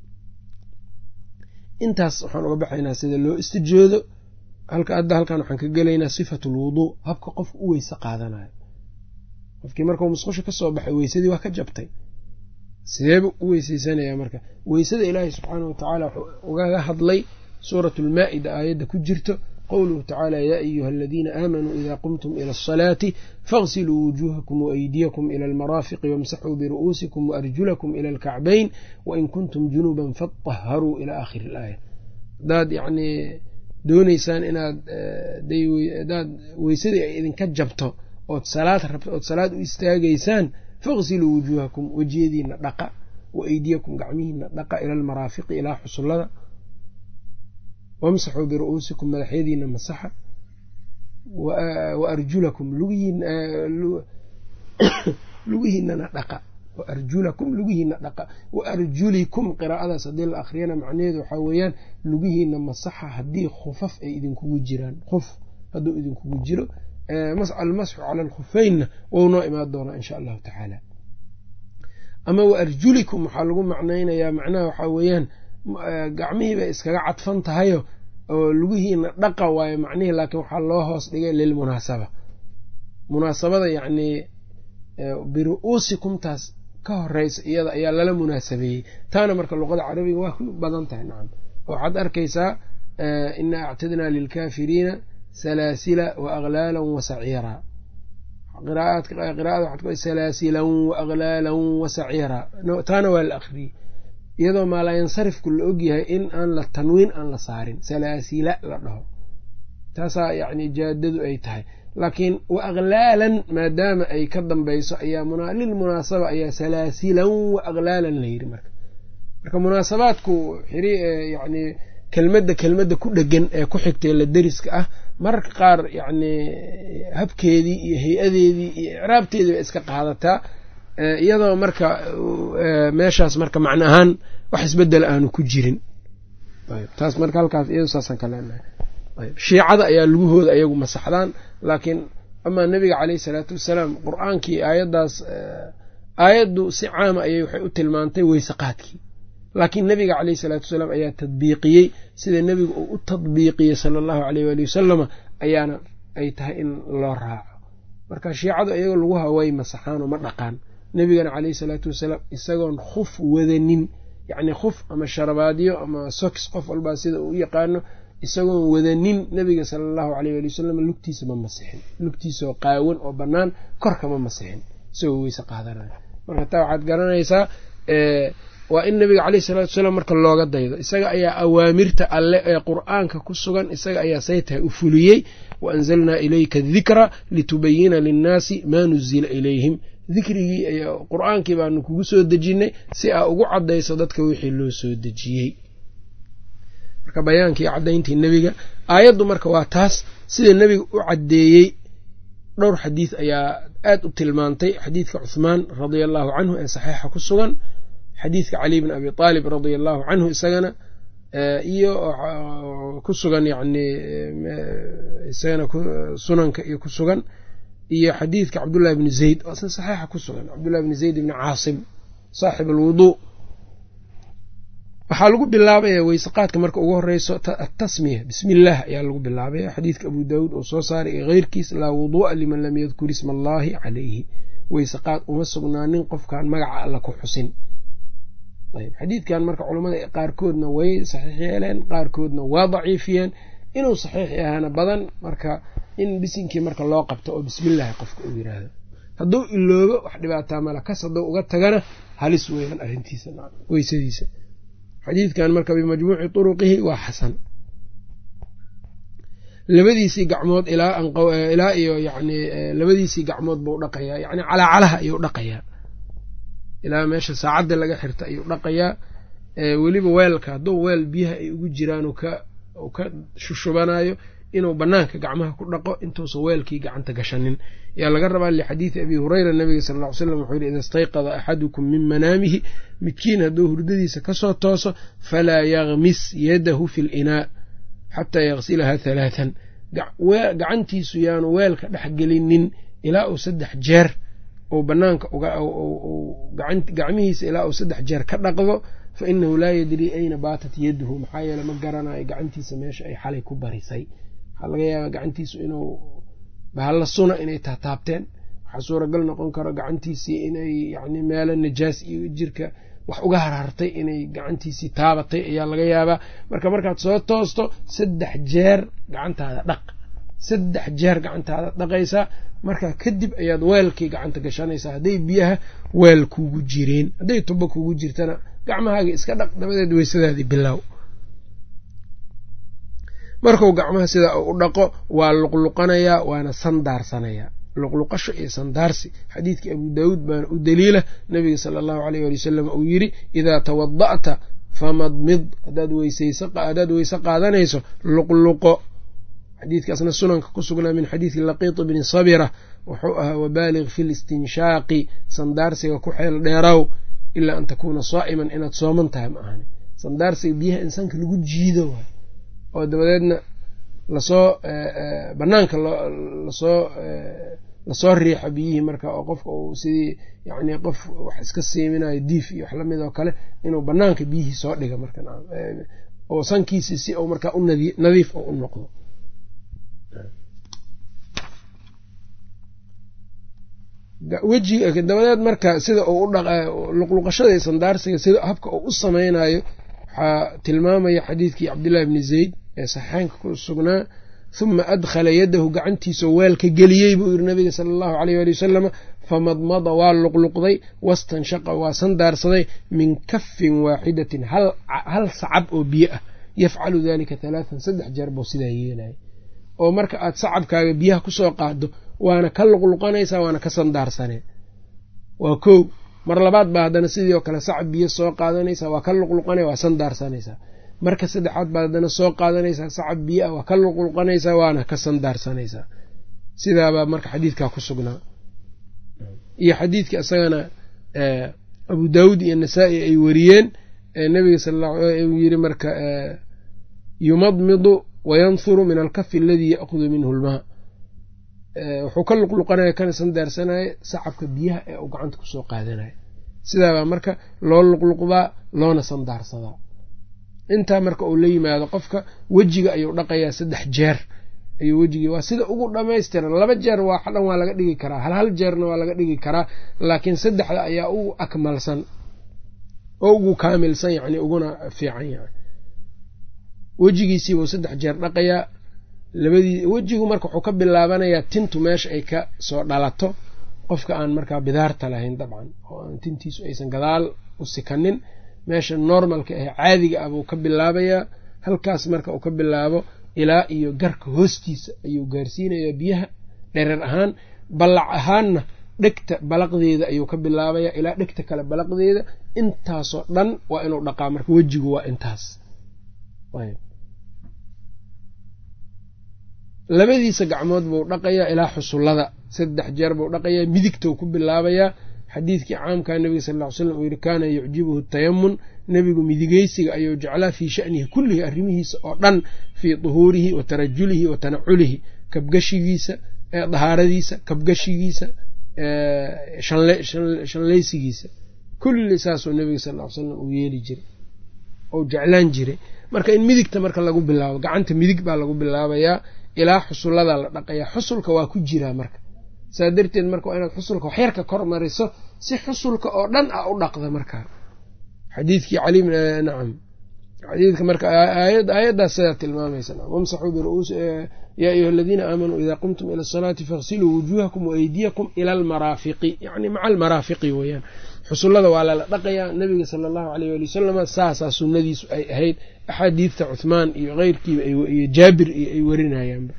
intaas waxaan uga baxaynaa sida loo istijoodo halka hadda halkan waxaan ka gelaynaa sifatu lwuduu habka qofka u weyse qaadanayo qofkii markuu musqusho ka soo baxay weysadii waa ka jabtay sideeba u weyseysanaya marka weysada ilaahay subxaanahu watacaala wuxuu ugaga hadlay suurat lmaa'ida aayadda ku jirto qowluhu tacaala yaa ayuha aladiina aamanuu ida qumtum ila asalaati faغsiluu wujuuhakum waaydiyakum ila almaraafiqi wamsaxuu biru'uusikum waarjulakum ila alkacbayn wain kuntum junuban faطaharuu ila aakhiri ilaaya hadaad yacnii doonaysaan inaad hadaad weysadii ay idinka jabto ood salaad rabto ood salaad u istaagaysaan faغsiluu wujuuhakum wejiyadiina dhaqa wa aydiyakum gacmihiina dhaqa ila almaraafiqi ilaa xusullada wamsaxuu biru'uusikum madaxyadiina masaxa wa arjulakum lugihiinana dhaqa wa arjulakum lugihiina dhaqa wa arjulikum qiraa'adaas haddii la akhriyana macnaheedu waxaa weeyaan lugihiina masaxa haddii khufaf ay idinkugu jiraan khuf hadduu idinkugu jiro almasxu cala alkhufeynna wou noo imaan doonaa insha allahu tacaala ama wa arjulikum waxaa lagu macnaynayaa macnaha waxaa weeyaan gacmihii bay iskaga cadfan tahayo oo lugihiina dhaqa waayo macnihii laakiin waxaa loo hoos dhigay lilmunaasaba munaasabada yacnii biru'uusikumtaas ka horeysa iyada ayaa lala munaasabeeyey taana marka luqada carabiga waa ku badan tahay nacam waxaad arkaysaa inaa actadnaa lilkaafiriina salaasila wa aglaalan wa saciiraa qiraa'ada waxaad ku salaasilan wa aglaalan wa saciiraa taana waa la akhriyey iyadoo maalaayansarifku la ogyahay in aan la tanwiin aan la saarin salaasila la dhaho taasaa yacni jaadadu ay tahay laakiin wa aglaalan maadaama ay ka dambayso ayaa lilmunaasaba ayaa salaasilan wa aglaalan la yidhi marka marka munaasabaadku xiri yacni kelmadda kelmadda ku dhegan ee ku xigtay la deriska ah mararka qaar yacni habkeedii iyo hay-adeedii iyo icraabteedii bay iska qaadataa iyadoo marka meeshaas marka macno ahaan wax isbedel aanu ku jirin taas marka halkaas iyado saasaan ka leenahay shiicada ayaa lugahooda ayagu masaxdaan laakiin amaa nebiga caleyhi salaatu wasalaam qur-aankii aayaddaas aayaddu si caama ayay waxay u tilmaantay weyseqaadkii laakiin nebiga caleyhi salaatu wasalaam ayaa tadbiiqiyey sida nebigu uu u tadbiiqiyey sala allahu aleyh waali wasalama ayaana ay tahay in loo raaco marka shiicadu iyagoo laguha way masaxaan oo ma dhaqaan nebigana caleyhi salaatu wasalaam isagoon khuf wadanin yacni khuf ama sharabaadyo ama soks qof walbaa sida uu u yaqaano isagoon wadanin nebiga sala allahu aleyh waali wasalam lugtiisa ma masixin lugtiisaoo qaawan oo bannaan korkama masixin isagoo weyse qaadanayo marka taa waxaad garanaysaa waa in nebiga caleyhi salatu wasalaam marka looga daydo isaga ayaa awaamirta alle ee qur-aanka ku sugan isaga ayaa say tahay u fuliyey wa anzalnaa ilayka dikra litubayina linnaasi maa nuzila ilayhim dikrigii qur-aankii baanu kugu soo dejinnay si aa ugu caddayso dadka wixii loo soo dejiyey marka bayaankii caddayntii nebiga aayaddu marka waa taas sida nebiga u caddeeyey dhowr xadiid ayaa aad u tilmaantay xadiidka cuhmaan radia allahu canhu ee saxiixa ku sugan xadiidka cali bn abi aalib radia allahu canhu isagana iyo ku sugan yani isagana sunanka iyo ku sugan iyo xadiidka cabdullahi bni zayd oo isna saxiixa ku sugan cabdullahi bni zayd bni caasim saaxib alwuduu waxaa lagu bilaabaya weyseqaadka marka ugu horeyso atasmiya bismi illaah ayaa lagu bilaabaya xadiidka abu daawuud oo soo saaray iyo keyrkiis laa wuduu'a liman lam yadkur isma allaahi calayhi weyseqaad uma sugnaanin qofkaan magaca alla ku xusin ayb xadiidkan marka culammada qaarkoodna way saxiix yeeleen qaarkoodna waa daciifiyeen inuu saxiix yahaana badan marka in bisinkii marka loo qabto oo bismillaahi qofka uu yiraahdo hadduu iloobo wax dhibaataa mala kas hadduu uga tagana halis weeyaan arrintiisa weysadiisa xadiidkan marka bimajmuuci turuqihi waa xasan labadiisii gacmood ilaa iyo yani labadiisii gacmood buu dhaqayaa yani calaacalaha ayuu dhaqayaa ilaa meesha saacadda laga xirta ayuu dhaqayaa weliba weelka hadduu weel biyaha ay ugu jiraan uu ka shushubanayo inuu banaanka gacmaha ku dhaqo intuusan weelkii gacanta gashanin yaa laga rabaa lixadiidi abi hureyra nabiga sal ll ly slam wuxuu yihi ida istayqada axadukum min manaamihi midkiin hadduu hurdadiisa kasoo tooso falaa yakmis yadahu fi linaa xataa yaksilaha halaathan gacantiisu yaanu weelka dhex gelinin ilaa uu saddex jeer uu banaanka gacmihiisa ilaa uu saddex jeer ka dhaqdo fa inahu laa yadrii ayna baatat yaduhu maxaa yeele ma garanayo gacantiisa meesha ay xalay ku barisay waxaa laga yaabaa gacantiisu inuu bahalla suna inay taataabteen waxaa suuragal noqon karo gacantiisii inay yani meelo najaas iyo jirka wax uga harhartay inay gacantiisii taabatay ayaa laga yaabaa marka markaad soo toosto saddex jeer gacantaada dhaq saddex jeer gacantaada dhaqaysaa markaa kadib ayaad weelkii gacanta gashanaysaa hadday biyaha weel kuugu jireen hadday tubo kuugu jirtana gacmahaaga iska dhaq dabadeed weysadaadii bilow markuu gacmaha sidaa u dhaqo waa luqluqanayaa waana sandaarsanayaa luqluqasho iyo sandaarsi xadiidkii abu daawuud baana u daliila nabiga sala allahu aleyh ali wasalam uu yidhi idaa tawada'ta famadmid hadaad weyshadaad weyse qaadanayso luqluqo xadiidkaasna sunanka ku sugnaa min xadiidi laqiit bni sabira wuxuu ahaa wabaalig fi listinshaaqi sandaarsiga ku xeel dheeraw ilaa an takuuna saa'iman inaad sooman tahay ma ahani sandaarsiga biyaha insaanka lagu jiido waay oo dabadeedna lasoo banaanka lasoo lasoo riixo biyihii marka oo qofka uu sidii yani qof wax iska siiminayo diif iyo wax lamid oo kale inuu banaanka biyihii soo dhiga marka oo sankiisi si uu markaa u nadiif oo u noqdo wejiga dabadeed marka sida uu u luqluqashada iyo sandaarsiga sida habka uu u samaynayo waxaa tilmaamaya xadiidkii cabdillahi bni zayd ee saxeynka ku sugnaa huma adkhala yadahu gacantiisao weelka geliyey buu yiri nabiga sala allahu aleyh ali wasalama famadmada waa luqluqday wastanshaqa waa sandaarsaday min kafin waaxidatin hal sacab oo biyo ah yafcalu dalika halaatan saddex jeer buu sidaa yeelaya oo marka aad sacabkaaga biyaha kusoo qaado waana ka luqluqanaysaa waana ka sandaarsanee waa kow mar labaad baa haddana sidii oo kale sacab biyo soo qaadanaysaa waa ka luqluqanaya waa sandaarsanaysaa marka saddexaad baad haddana soo qaadanaysaa sacab biyo ah waa ka luqluqanaysaa waana ka sandaarsanaysaa sidaabaa marka xadiidkaa ku sugnaa iyo xadiidka isagana abu daawuud iyo nasaa-i ay wariyeen nabiga sal uu yiri marka yumadmidu wayanhuru min alkafi aladii ya'hudu minhu lmaa wuxuu ka luqluqanaya kana sandaarsanaya sacabka biyaha ee uu gacanta kusoo qaadanaya sidaabaa marka loo luqluqdaa loona sandaarsadaa intaa marka uu la yimaado qofka wejiga ayuu dhaqayaa saddex jeer ayuu wejigii waa sida ugu dhamaystiran laba jeer waa dhan waa laga dhigi karaa hal hal jeerna waa laga dhigi karaa laakiin saddexda ayaa ugu akmalsan oo ugu kaamilsan yani uguna fiican yahay wejigiisiibuu saddex jeer dhaqayaa labadii wejigu marka wuxuu ka bilaabanayaa tintu meesha ay ka soo dhalato qofka aan markaa bidaarta lahayn dabcan oo aan tintiisu aysan gadaal u sikanin meesha normalka ah caadiga ah buu ka bilaabayaa halkaas marka uu ka bilaabo ilaa iyo garka hoostiisa ayuu gaarsiinayaa biyaha dhereer ahaan ballac ahaanna dhegta balaqdeeda ayuu ka bilaabayaa ilaa dhegta kale balaqdeeda intaasoo dhan waa inuu dhaqaa marka wejigu waa intaas labadiisa gacmood buu dhaqayaa ilaa xusullada saddex jeer buu dhaqayaa midigtou ku bilaabayaa xadiidkii caamkaa nebiga sal ll ly slam uu yihi kaana yucjibuhu tayamun nebigu midigeysiga ayuu jeclaa fii shanihi kullihi arrimihiisa oo dhan fii duhuurihi wa tarajulihi wa tanaculihi kabgashigiisa dahaaradiisa kabgashigiisa shanlaysigiisa kulli saasuu nebiga sal ly slam uu yeeli jiray ou jeclaan jiray marka in midigta marka lagu bilaabo gacanta midig baa lagu bilaabayaa ilaa xusullada la dhaqayaa xusulka waa ku jiraa marka saa darteed marka waa inaad xusulka waxyarka kor mariso si xusulka oo dhan a u dhaqda markaa xadiidkii cali nacam xadiidka marka aayaddaas sidaa tilmaamaysa wamsaxuu biru'uus yaa ayuha aladiina aamanuu idaa qumtum ila asalaati faghsiluu wujuuhakum waaydiyakum ila almaraafiqi yacni maca almaraafiqi weeyaan xusullada waa lala dhaqayaa nabiga sala allahu aleyh waali wasalama saasaa sunnadiisu ay ahayd axaadiidta cuhmaan iyo keyrkiiba iyo jaabir iyo ay warinayaanba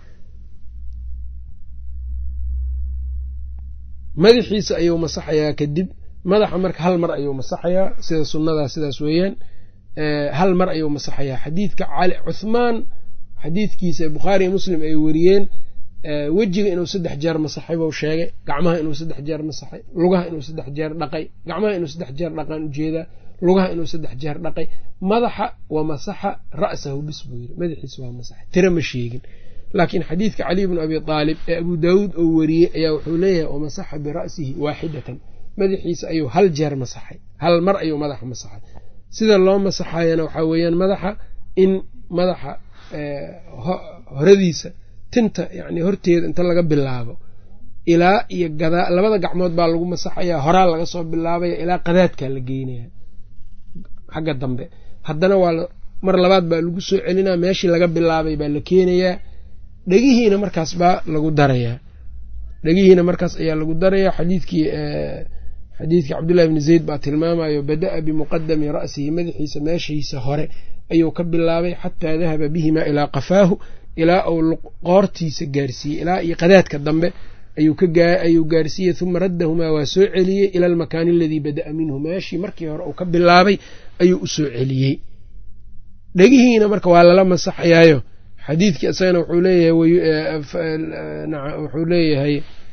madaxiisa ayuu masaxayaa kadib madaxa marka hal mar ayuu masaxayaa sida sunnadaa sidaas weeyaan hal mar ayuu masaxayaa xadiidka cali cuhmaan xadiidkiisa bukhaari iyo muslim ay wariyeen wejiga inuu saddex jeer masaxay buu sheegay gacmaha inuu saddex jeer masaxay lugaha inuu saddex jeer dhaqay gacmaha inuu saddex jeer dhaqaan ujeedaa lugaha inuu saddex jeer dhaqay madaxa wa masaxa ra'sahu bis buu yiri madaxiisa waa masaxay tira ma sheegin laakiin xadiidka caliy bnu abi aalib ee abu daawuud oo wariyey ayaa wuxuu leeyahay wamasaxa bira'sihi waaxidatan madaxiisa ayuu hal jeer masaxay hal mar ayuu madaxa masaxay sida loo masaxayana waxaa weeyaan madaxa in madaxa horadiisa tinta yani horteeda inta laga bilaabo ilaa iyo gadaa labada gacmood baa lagu masaxayaa horaa laga soo bilaabaya ilaa qadaadkaa la geynaya xagga dambe haddana waa mar labaad baa lagu soo celinaa meeshii laga bilaabay baa la keenayaa dhegihiina markaas baa lagu darayaa dhegihiina markaas ayaa lagu darayaa xadiidkii xadiidkii cabdullahi bni zayd baa tilmaamayo bada'a bimuqadami ra'sihi madaxiisa meeshiisa hore ayuu ka bilaabay xataa dahaba bihimaa ilaa qafaahu ilaa uu qoortiisa gaarsiiyey ilaa iyo qadaadka dambe ayuu gaarsiiyey uma raddahumaa waa soo celiyey ila almakaani aladii bada'a minhu meeshii markii hore uu ka bilaabay ayuu u soo celiyey dhegihiina marka waa lala masaxayaayo xadiidkii isagana wuxuu leeyahay wuxuu leeyahay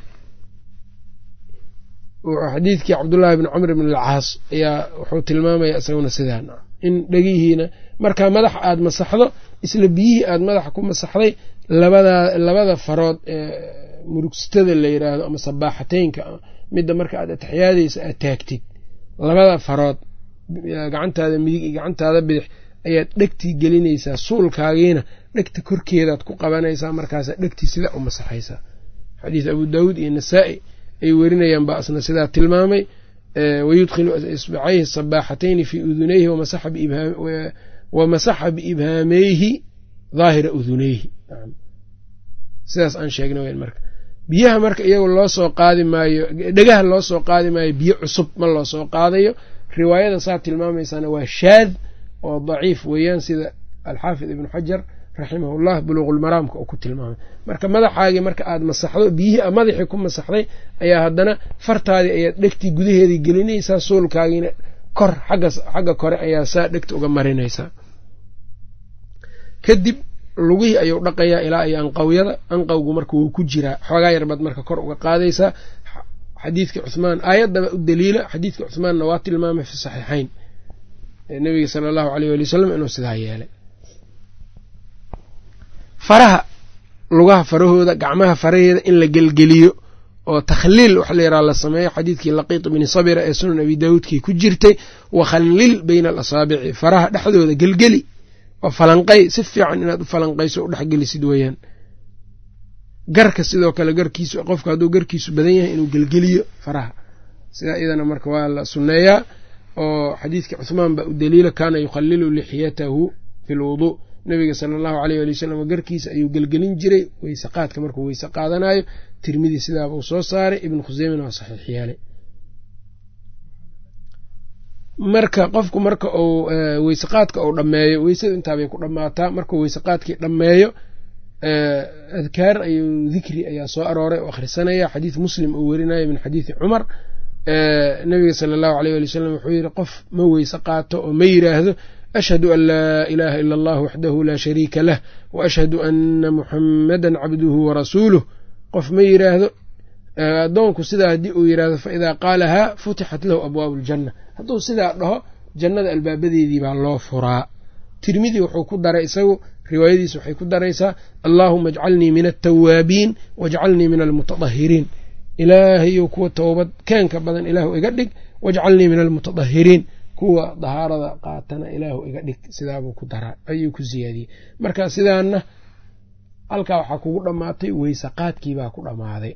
xadiidkii cabdullaahi bni camr bn alcaas ayaa wuxuu tilmaamaya isaguna sidaa in dhegihiina markaa madaxa aada masaxdo isla biyihii aada madaxa ku masaxday labada labada farood ee murugstada la yidhaahdo ama sabaaxateynka midda marka aad ataxiyaadaysa aad taagtid labada farood gacantaada midig iyo gacantaada bidix ayaad dhegtii gelinaysaa suulkaagiina dhegta korkeedaad ku qabanaysaa markaasaa dhegtii sidaa u masaxaysaa xadiis abu daawuud iyo nasaa-i ay werinayaan baa asna sidaa tilmaamay wayudkhilu isbacayhi sabaaxatayni fii udunayhi wamasaxa biibhaameyhi daahira uduneyhi sidaas aan sheegna wn marka biyaha marka iyagu loo soo qaadi maayo dhegaha loo soo qaadi maayo biyo cusub ma loo soo qaadayo riwaayada saa tilmaamaysaana waa shaad oo daciif weeyaan sida alxaafid ibnu xajar raximahullah buluuqulmaraamka uu ku tilmaamay marka madaxaagii marka aada masaxdo biyihii madaxii ku masaxday ayaa haddana fartaadii ayaad dhegtii gudaheedii gelinaysaa suulkaagiina kor xagga kore ayaa saa dhegta uga marinaysaa kadib lugihii ayuu dhaqayaa ilaa iyo anqawyada anqawgu marka wuu ku jiraa xoogaa yarbaad marka kor uga qaadaysaa xadiidka cuhmaan aayaddaba u daliila xadiidka cuhmaanna waa tilmaamay fi saxiixayn nabiga sala allahu aleyh wali wasalam inuu sidaa yeelay faraha lugaha farahooda gacmaha faraheeda in la gelgeliyo oo takhliil waxa la yaraha la sameeyo xadiidkii laqiit bni sabira ee sunan abi daawuudkii ku jirtay wakhallil bayna alasaabici faraha dhexdooda gelgeli oo falanqay si fiican inaad u falanqayso u dhexgelisid weeyaan garka sidoo kale garkiisu qofka hadduu garkiisu badan yahay inuu gelgeliyo faraha sidaa iyadana marka waa la sunneeyaa oo xadiidka cuhmaan baa u daliila kaana yukhalilu lixyatahu fi lwuduu nabiga sala allahu aleyh ali wasalam garkiisa ayuu gelgelin jiray weyse qaadka markuu weyse qaadanayo tirmidi sidaabuu soo saaray ibnu khuseymina waa saxiix yeelay marka qofku marka uu weyse qaadka uu dhammeeyo weysadu intaabay ku dhammaataa markuu weyse qaadkii dhammeeyo adkaar ayuu dikri ayaa soo arooray oo akhrisanaya xadiid muslim uu werinayo min xadiidi cumar nabiga sala allahu aleyh ali wasalam wuxuu yidhi qof ma weyse qaato oo ma yidhaahdo ashhadu an laa ilaaha ila allah waxdahu laa shariika lah wa ashhadu ana muxammadan cabduhu warasuuluh qof ma yidhaahdo addoonku sidaa haddii uu yidhaahdo fa idaa qaalahaa futixat lahu abwaabu aljanna hadduu sidaa dhaho jannada albaabadeedii baa loo furaa tirmidi wuxuu ku daray isagu riwaayadiisa waxay ku daraysaa allaahuma ajcalnii min altawaabiin wajcalnii min almutadahiriin ilaahayo kuwa towbad keenka badan ilaahu iga dhig wajcalnii min almutadahiriin kuwa dahaarada qaatana ilaahu iga dhig sidaabuu ku daraa ayuu ku siyaadiyey marka sidaana halkaa waxaa kugu dhammaatay weyse qaadkiibaa ku dhammaaday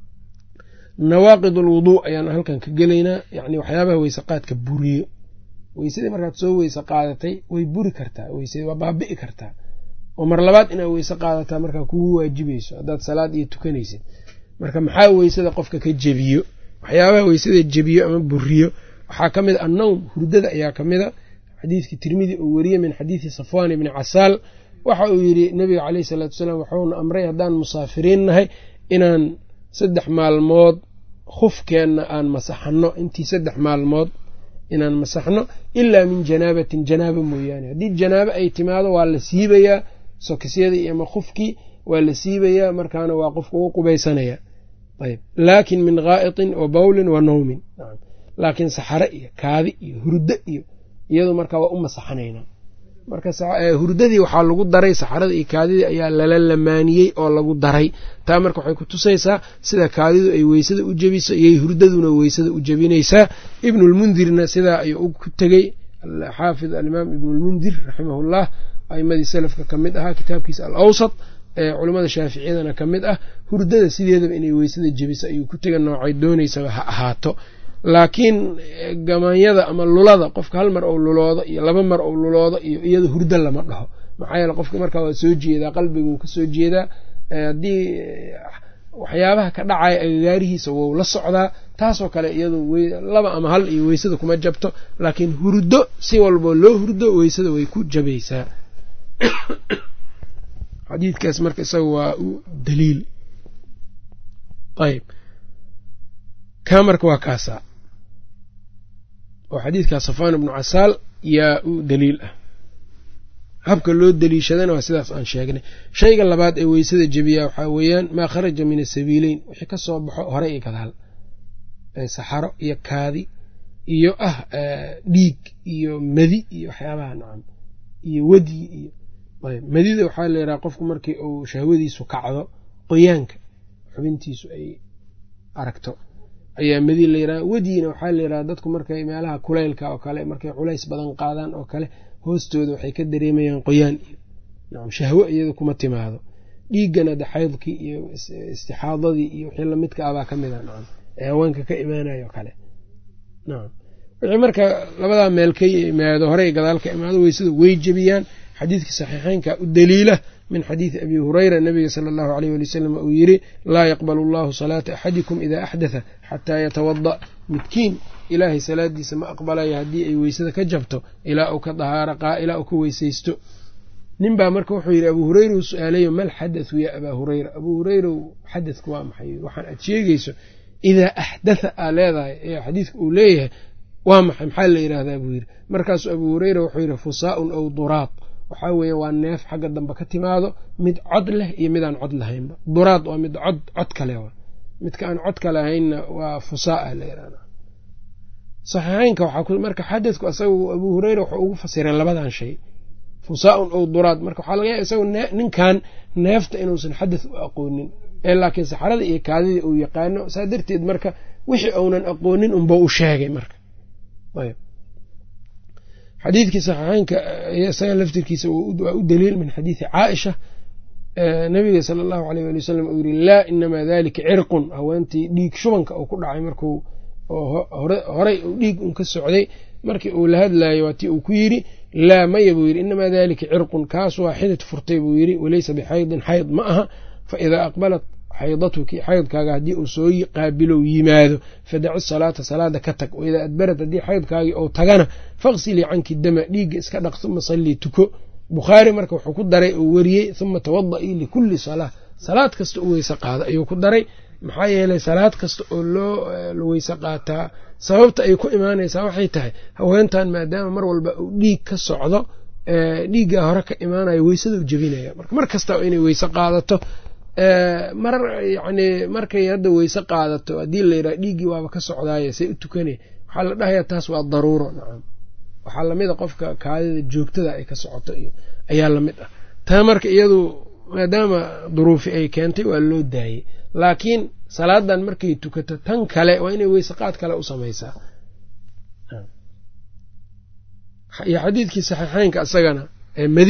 nawaaqid alwuduu ayaan halkan ka gelaynaa yacni waxyaabaha weyse qaadka buriyo weysadii markaad soo weyse qaadatay way buri kartaa weysadii waa baabi'i kartaa oo mar labaad inaad weyse qaadataa markaa kugu waajibayso haddaad salaad iyo tukanaysid marka maxaa weysada qofka ka jebiyo waxyaabaha weysada jebiyo ama buriyo waxaa ka mid a annowm hurdada ayaa ka mid a xadiidkii tirmidi uu wariyey min xadiidi safwaan ibni casaal waxa uu yidhi nebiga caleyhi salaatu wasalaam waxuuna amray haddaan musaafiriin nahay inaan saddex maalmood khufkeenna aan masaxanno intii saddex maalmood inaan masaxno ilaa min janaabatin janaaba mooyaane haddii janaabo ay timaado waa la siibayaa sokisyadii ama khufkii waa la siibayaa markaana waa qofka ugu qubaysanaya ayb laakin min gaa'itin wa bawlin wa nawmin laakiin saxare iyo kaadi iyo hurdo iyo iyadu markaa waa u masaxanaynaa marka hurdadii waxaa lagu daray saxarada iyo kaadidii ayaa lala lamaaniyey oo lagu daray taa marka waxay ku tusaysaa sida kaadidu ay weysada u jebiso iyay hurdaduna weysada u jebinaysaa ibnulmundirna sidaa ayuu ku tegey xaafid alimaam ibnulmundir raximahullah aimadii salafka ka mid ahaa kitaabkiisa al awsat ee culimmada shaaficiyadana ka mid ah hurdada sideedaba inay weysada jebiso ayuu ku tega noocay doonaysaba ha ahaato laakiin gamaanyada ama lulada qofka hal mar ou luloodo iyo laba mar ou luloodo iyo iyada hurdo lama dhaho maxaa yeele qofka markaa waa soo jeedaa qalbiga wuu ka soo jeedaa haddii waxyaabaha ka dhacaya agagaarihiisa wou la socdaa taasoo kale iyadu laba ama hal iyo weysada kuma jabto laakiin hurdo si walboo loo hurdo weysada way ku jabaysaa xadiidkaas marka isaga waa u daliil ayb kaa marka waa kaasaa oo xadiidkaa safaan ibnu casaal yaa u daliil ah habka loo daliishadana waa sidaas aan sheegnay shayga labaad ee weysada jebiyaa waxaa weeyaan maa kharaja min asabiileyn wixii ka soo baxo hore iyo gadaal saxaro iyo kaadi iyo ah dhiig iyo madi iyo waxyaabaha nacam iyo wedyi iyo madida waxaa la yidhaha qofku markii uu shahwadiisu kacdo qoyaanka xubintiisu ay aragto ayaa madi la yidhaha wedyina waxaa la yidhaha dadku markay meelaha kulaylka oo kale markay culays badan qaadaan oo kale hoostooda waxay ka dareemayaan qoyaan iyo nacam shahwo iyada kuma timaado dhiiggana de xaydkii iyo istixaadadii iyo wixii lamidka abaa ka mid a nacam ee haweenka ka imaanayo kale nacam wixii marka labadaa meel ka yimaado horey gadaal ka imaado weysada way jebiyaan xadiidkii saxiixeynka u daliila min xadiidi abi hureyra nabiga sala allahu aleyh wali wasalam uu yidhi laa yaqbalu allahu salaata axadikum idaa axdatha xataa yatawada midkiin ilaahay salaadiisa ma aqbalayo haddii ay weysada ka jabto ilaa uu ka dahaara ilaa uu ka weysaysto nin baa marka wuxuu yidhi abuu hureyra uu su-aalayo mal xadathu yaa abaa hureyra abuu hureyrow xadadku waa maxay waxaan aad sheegayso idaa axdatha aa leedahay ee xadiidka uu leeyahay waa maxay maxaa la yidhaahdaa buu yidhi markaasuu abuu hureyra wuxuu yidhi fusaaun aw duraad waxaa weeye waa neef xagga dambe ka timaado mid cod leh iyo midaan cod lahaynba duraad waa mid cod cod kale wa midka aan codka lahaynna waa fusaa la yidhahda saxiixeynka waxaa marka xadadku asagu abuu hureyra wuxuu ugu fasiray labadan shay fusaaun ow duraad marka waxaa laga yaaba isagu ninkan neefta inuusan xadath u aqoonin ee laakiin saxarada iyo kaadidii uu yaqaano saa darteed marka wixii uunan aqoonin unba u sheegay marka ayb xadiidkii saxiixeynka isaga laftirkiisa waa u daliil min xadiidi caaisha nabiga sala allahu aleyh ali wasalam uu yiri laa inamaa dalika cirqun haweentii dhiig shubanka uu ku dhacay markuu horey uu dhiig un ka socday markii uu la hadlayo waa tii uu ku yidhi laa maya buu yidhi inamaa dalika cirqun kaas waa xidid furtay buu yidhi walaysa bixaydin xayd ma aha fa idaa aqbalat xaydatuki xaydkaaga haddii uu soo qaabilow yimaado fadaci salaata salaada ka tag waidaa adbarad haddii xaydkaagii ou tagana faqsilii canki dama dhiigga iska dhaq uma sallii tuko bukhaari marka wuxuu ku daray uu wariyey uma tawadaii likulli salaa salaad kasta u weyse qaada ayuu ku daray maxaa yeelay salaad kasta oo loo weyse qaataa sababta ay ku imaanaysaa waxay tahay haweentan maadaama mar walba uu dhiig ka socdo dhiiggaa hore ka imaanayo weysada u jebinaya marka mar kasta inay weyse qaadato mar yani markay hadda weyse qaadato haddii layidhaha dhiiggii waaba ka socdaaye say u tukanay waxaa la dhahayaa taas waa daruuro nacam waxaa lamid a qofka kaadida joogtada ay ka socoto iyo ayaa lamid ah taa marka iyadu maadaama duruufi ay keentay waa loo daayey laakiin salaadan markay tukato tan kale waa inay weyse qaad kale u samaysaa iyo xadiidkii saxiixeynka isagana ee madida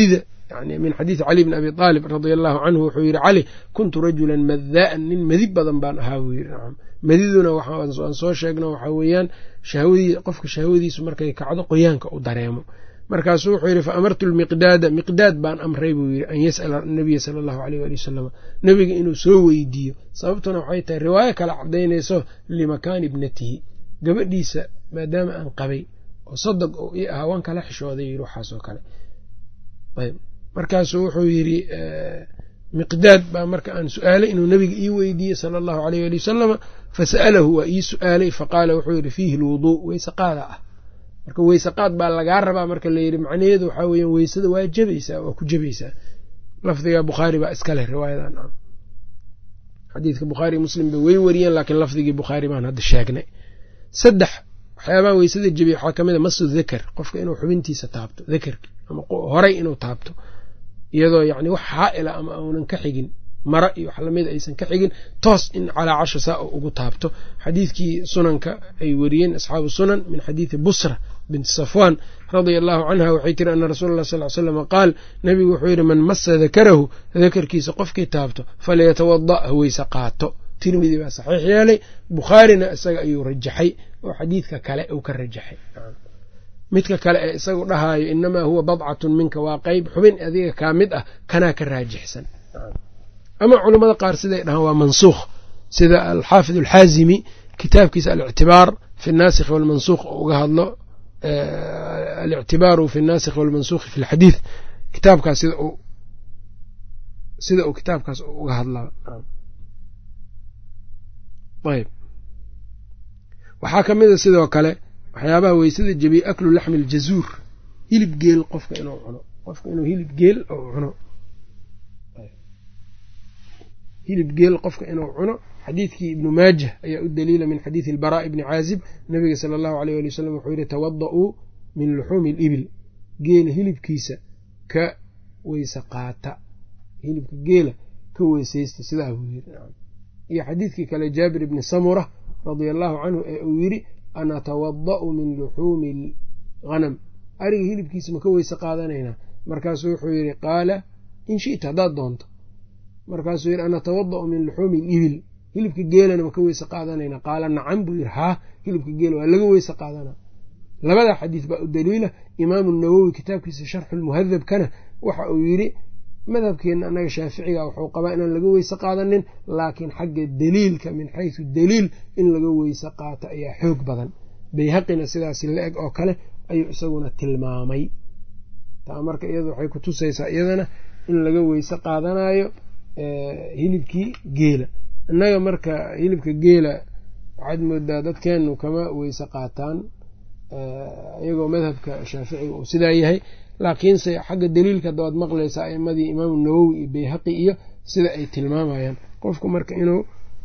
yani min xadiidi cali bni abi aalib radia allahu canhu wuxuu yidhi cali kuntu rajulan madaa'an nin madi badan baan ahaa buu yidhi nacam madiduna waan soo sheegno waxaa weeyaan shahwadii qofka shahwadiisu markay kacdo qoyaanka u dareemo markaasuu wuxuu yidhi fa amartu lmiqdaada miqdaad baan amray buu yidhi an yas'ala nabiya sala allahu aleyh waali wasalam nebiga inuu soo weydiiyo sababtuna waxay tahay riwaayo kale cadaynayso limakaani ibnatihi gabadhiisa maadaama aan qabay oo sadaq oo ii ahaa waan kala xishooday yidhi waxaasoo kale ayb markaasuu wuxuu yidhi miqdaad baa marka aan su-aalay inuu nebiga ii weydiiyey sala allahu aleyh ali wasalama fasa'alahu waa ii su-aalay faqaala wuxuu yidhi fiihi lwuduu weyse qaada ah marka weyse qaad baa lagaa rabaa marka layidhi macnaheedu waxaa weeyaan weysada waa jabaysaa waa ku jabaysaa lafdiga bukhaari baa iska leh riwaayadan xadiidka bukhaari muslim bay wey wariyeen laakiin lafdigii bukhaari baan hadda sheegnay saddex waxyaabaha weysada jabiya waxaa kamid a masu dakar qofka inuu xubintiisa taabto dakarki ama horay inuu taabto iyadoo yacni wax xaa'ila ama uunan ka xigin mara iyo wax lamida aysan ka xigin toos in calaa casha saa u ugu taabto xadiidkii sunanka ay wariyeen asxaabu sunan min xadiidi busra binti safwan radia allahu canha waxay tiri ana rasuula allah sal l slama qaal nabigu wuxuu yidhi man masa dakarahu dakarkiisa qofkii taabto falyatawada ha weyse qaato tirmidi baa saxiix yeelay bukhaarina isaga ayuu rajaxay oo xadiidka kale uu ka rajaxay midka kale ee isagu dhahaayo inamaa huwa badcatun minka waa qeyb xubin adiga kaa mid ah kanaa ka raajixsan ama culammada qaar siday dhahaan waa mansuukh sida alxaafid alxaazimi kitaabkiisa alictibaar fi naasikhi walmansuukh oo uga hadlo alictibaaru fi naasikhi walmansukhi fi lxadiid kitaabkaas sida uu sida uu kitaabkaas uga hadlaa ayb waxaa ka mid a sidoo kale waxyaabaha weysada jebiye aklu laxmi aljazuur hilib geel qofka inuu cuno qofka inuu hilib geel oo cuno hilib geel qofka inuu cuno xadiidkii ibnu maajah ayaa u daliila min xadiidi albaraa ibni caazib nabiga sala allahu aleyh ali wasalam wuxuu yihi tawada-uu min luxuumi alibil geela hilibkiisa ka weyse qaata hilibka geela ka weysaysta sidaa buu yiri iyo xadiidkii kale jaabir ibni samura radia allahu canhu ee uu yidhi ana tawada'u min luxuumi alghanam ariga hilibkiisa ma ka weyse qaadanaynaa markaasuu wuxuu yidhi qaala in shita haddaad doonto markaasuu yidhi ana tawada'u min luxuumi alibil hilibka geelana ma ka weyse qaadanaynaa qaala nacam buu yidhi haa hilibka geela waa laga weyse qaadanaa labadaa xadiis baa u daliila imaamu nawowi kitaabkiisa sharxu lmuhadabkana waxa uu yidhi madhabkeenna annaga shaaficiga wuxuu qabaa inaan laga weyse qaadanin laakiin xagga daliilka min xaysu daliil in laga weyse qaato ayaa xoog badan bayhaqina sidaas la-eg oo kale ayuu isaguna tilmaamay taa marka iyada waxay ku tusaysaa iyadana in laga weyse qaadanayo hilibkii geela innaga marka hilibka geela waxaad moodaa dadkeenu kama weyse qaataan iyagoo madhabka shaaficiga uu sidaa yahay laakiinse xagga daliilka hadda waad maqlaysaa aimadii imaamu nawowi iyo bayhaqi iyo sida ay tilmaamayaan qofku marka inuu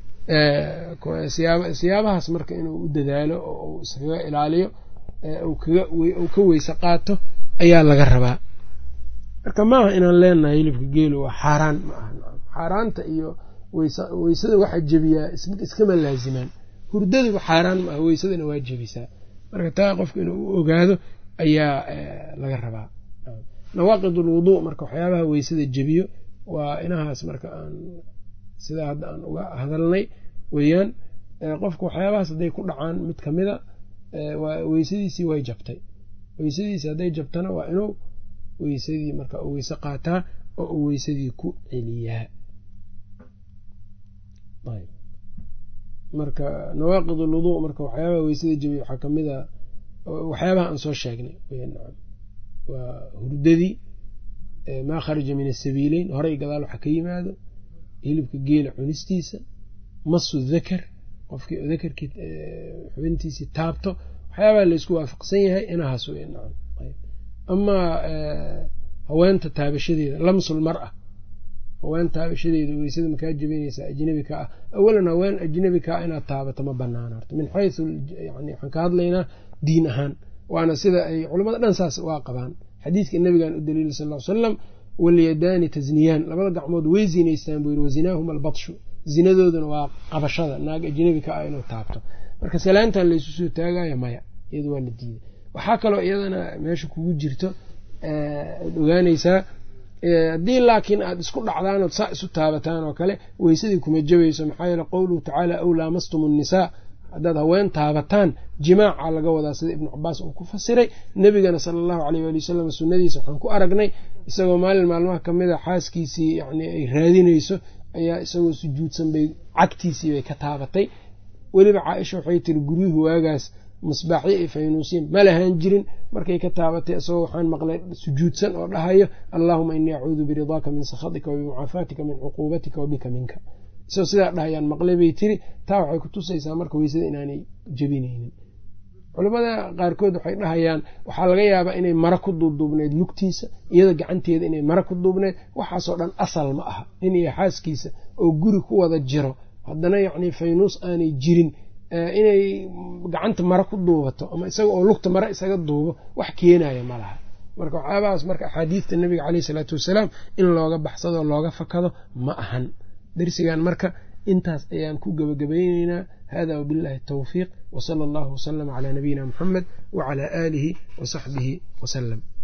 siyaabahaas marka inuu u dadaalo oo uu iskaga ilaaliyo uu ka weyse qaato ayaa laga rabaa marka maaha inaan leenahay hilibka geelu waa xaaraan ma aha xaaraanta iyo weysada waxaa jebiyaa iskama laazimaan hurdaduba xaaraan ma aha weysadana waa jebisaa marka taa qofka inuu u ogaado ayaa laga rabaa nawaaqid ulwuduu marka waxyaabaha weysada jebiyo waa inahaas marka aan sidaa hadda aan uga hadalnay weeyaan qofka waxyaabahaas hadday ku dhacaan mid kamida weysadiisii way jabtay weysadiisi hadday jabtana waa inuu weysadii marka u weyse qaataa oo uu weysadii ku celiyaa marka nawaaqid ulwuduu marka waxyaabaha weysada jebiya waxaa kamid a waxyaabaha aan soo sheegnay waa hurdadii maa kharaja min asabiileyn horey gadaal waxa ka yimaado hilibka geela cunistiisa masu dakar qofkii dakarkii xubintiisii taabto waxyaabaha laysku waafaqsan yahay inahaas wey nacam amaa haweenta taabashadeeda lamsul mar ah haween taabashadeeda weysada makaa jebinaysaa ajnabi ka ah awalan haween ajnabi kaa inaad taabato ma banaana horta min xaysu yani waxaan ka hadlaynaa diin ahaan waana sida ay culamada dhan saas waa qabaan xadiidka nabigan u daliila sal l salam walyadaani tasniyaan labada gacmood way zinaystaan buu yiri wazinaahum albatshu zinadooduna waa qabashada naag ajnabi ka ah inuu taabto marka salaantan laysu soo taagayo maya iyadu waa la diiday waxaa kaloo iyadana meesha kugu jirto ad ogaanaysaa haddii laakiin aad isku dhacdaan ood saa isu taabataan oo kale weysadii kuma jabayso maxaa yeele qowluhu tacaala aw laamastum nnisaa haddaad haween taabataan jimaaca laga wadaa sida ibnu cabaas uu ku fasiray nebigana sala allahu aleyh waali wasalam sunnadiisa waxaan ku aragnay isagoo maalin maalmaha kamid a xaaskiisii yani ay raadinayso ayaa isagoo sujuudsan bay cagtiisii bay ka taabatay weliba caaisha waxay tiri guryuhu waagaas misbaaxyo iyo faynuusiin ma lahaan jirin markay ka taabatay isagoo waxaan maqlay sujuudsan oo dhahayo allaahuma inii acuudu biridaaka min sakhatika wabimucaafaatika min cuquubatika wabika minka isagoo sidaa dhahayaan maqlay bay tiri taa waxay ku tusaysaa marka weysada inaanay jebinaynin culimmada qaarkood waxay dhahayaan waxaa laga yaabaa inay mara ku duubduubneyd lugtiisa iyada gacanteeda inay mara ku duubneyd waxaasoo dhan asal ma aha nin iyo xaaskiisa oo guri ku wada jiro haddana yacni faynuus aanay jirin inay gacanta mara ku duubato ama isaga oo lugta mara isaga duubo wax keenaya ma laha marka waxyaabahaas marka axaadiidta nabiga caleyh isalaatu wasalaam in looga baxsado looga fakado ma ahan darsigan marka intaas ayaan ku gebagabayneynaa hada wabillahi tawfiiq wsala allahu wasalama calaa nabiyina muxamed wacalaa aalihi wasaxbihi wasalam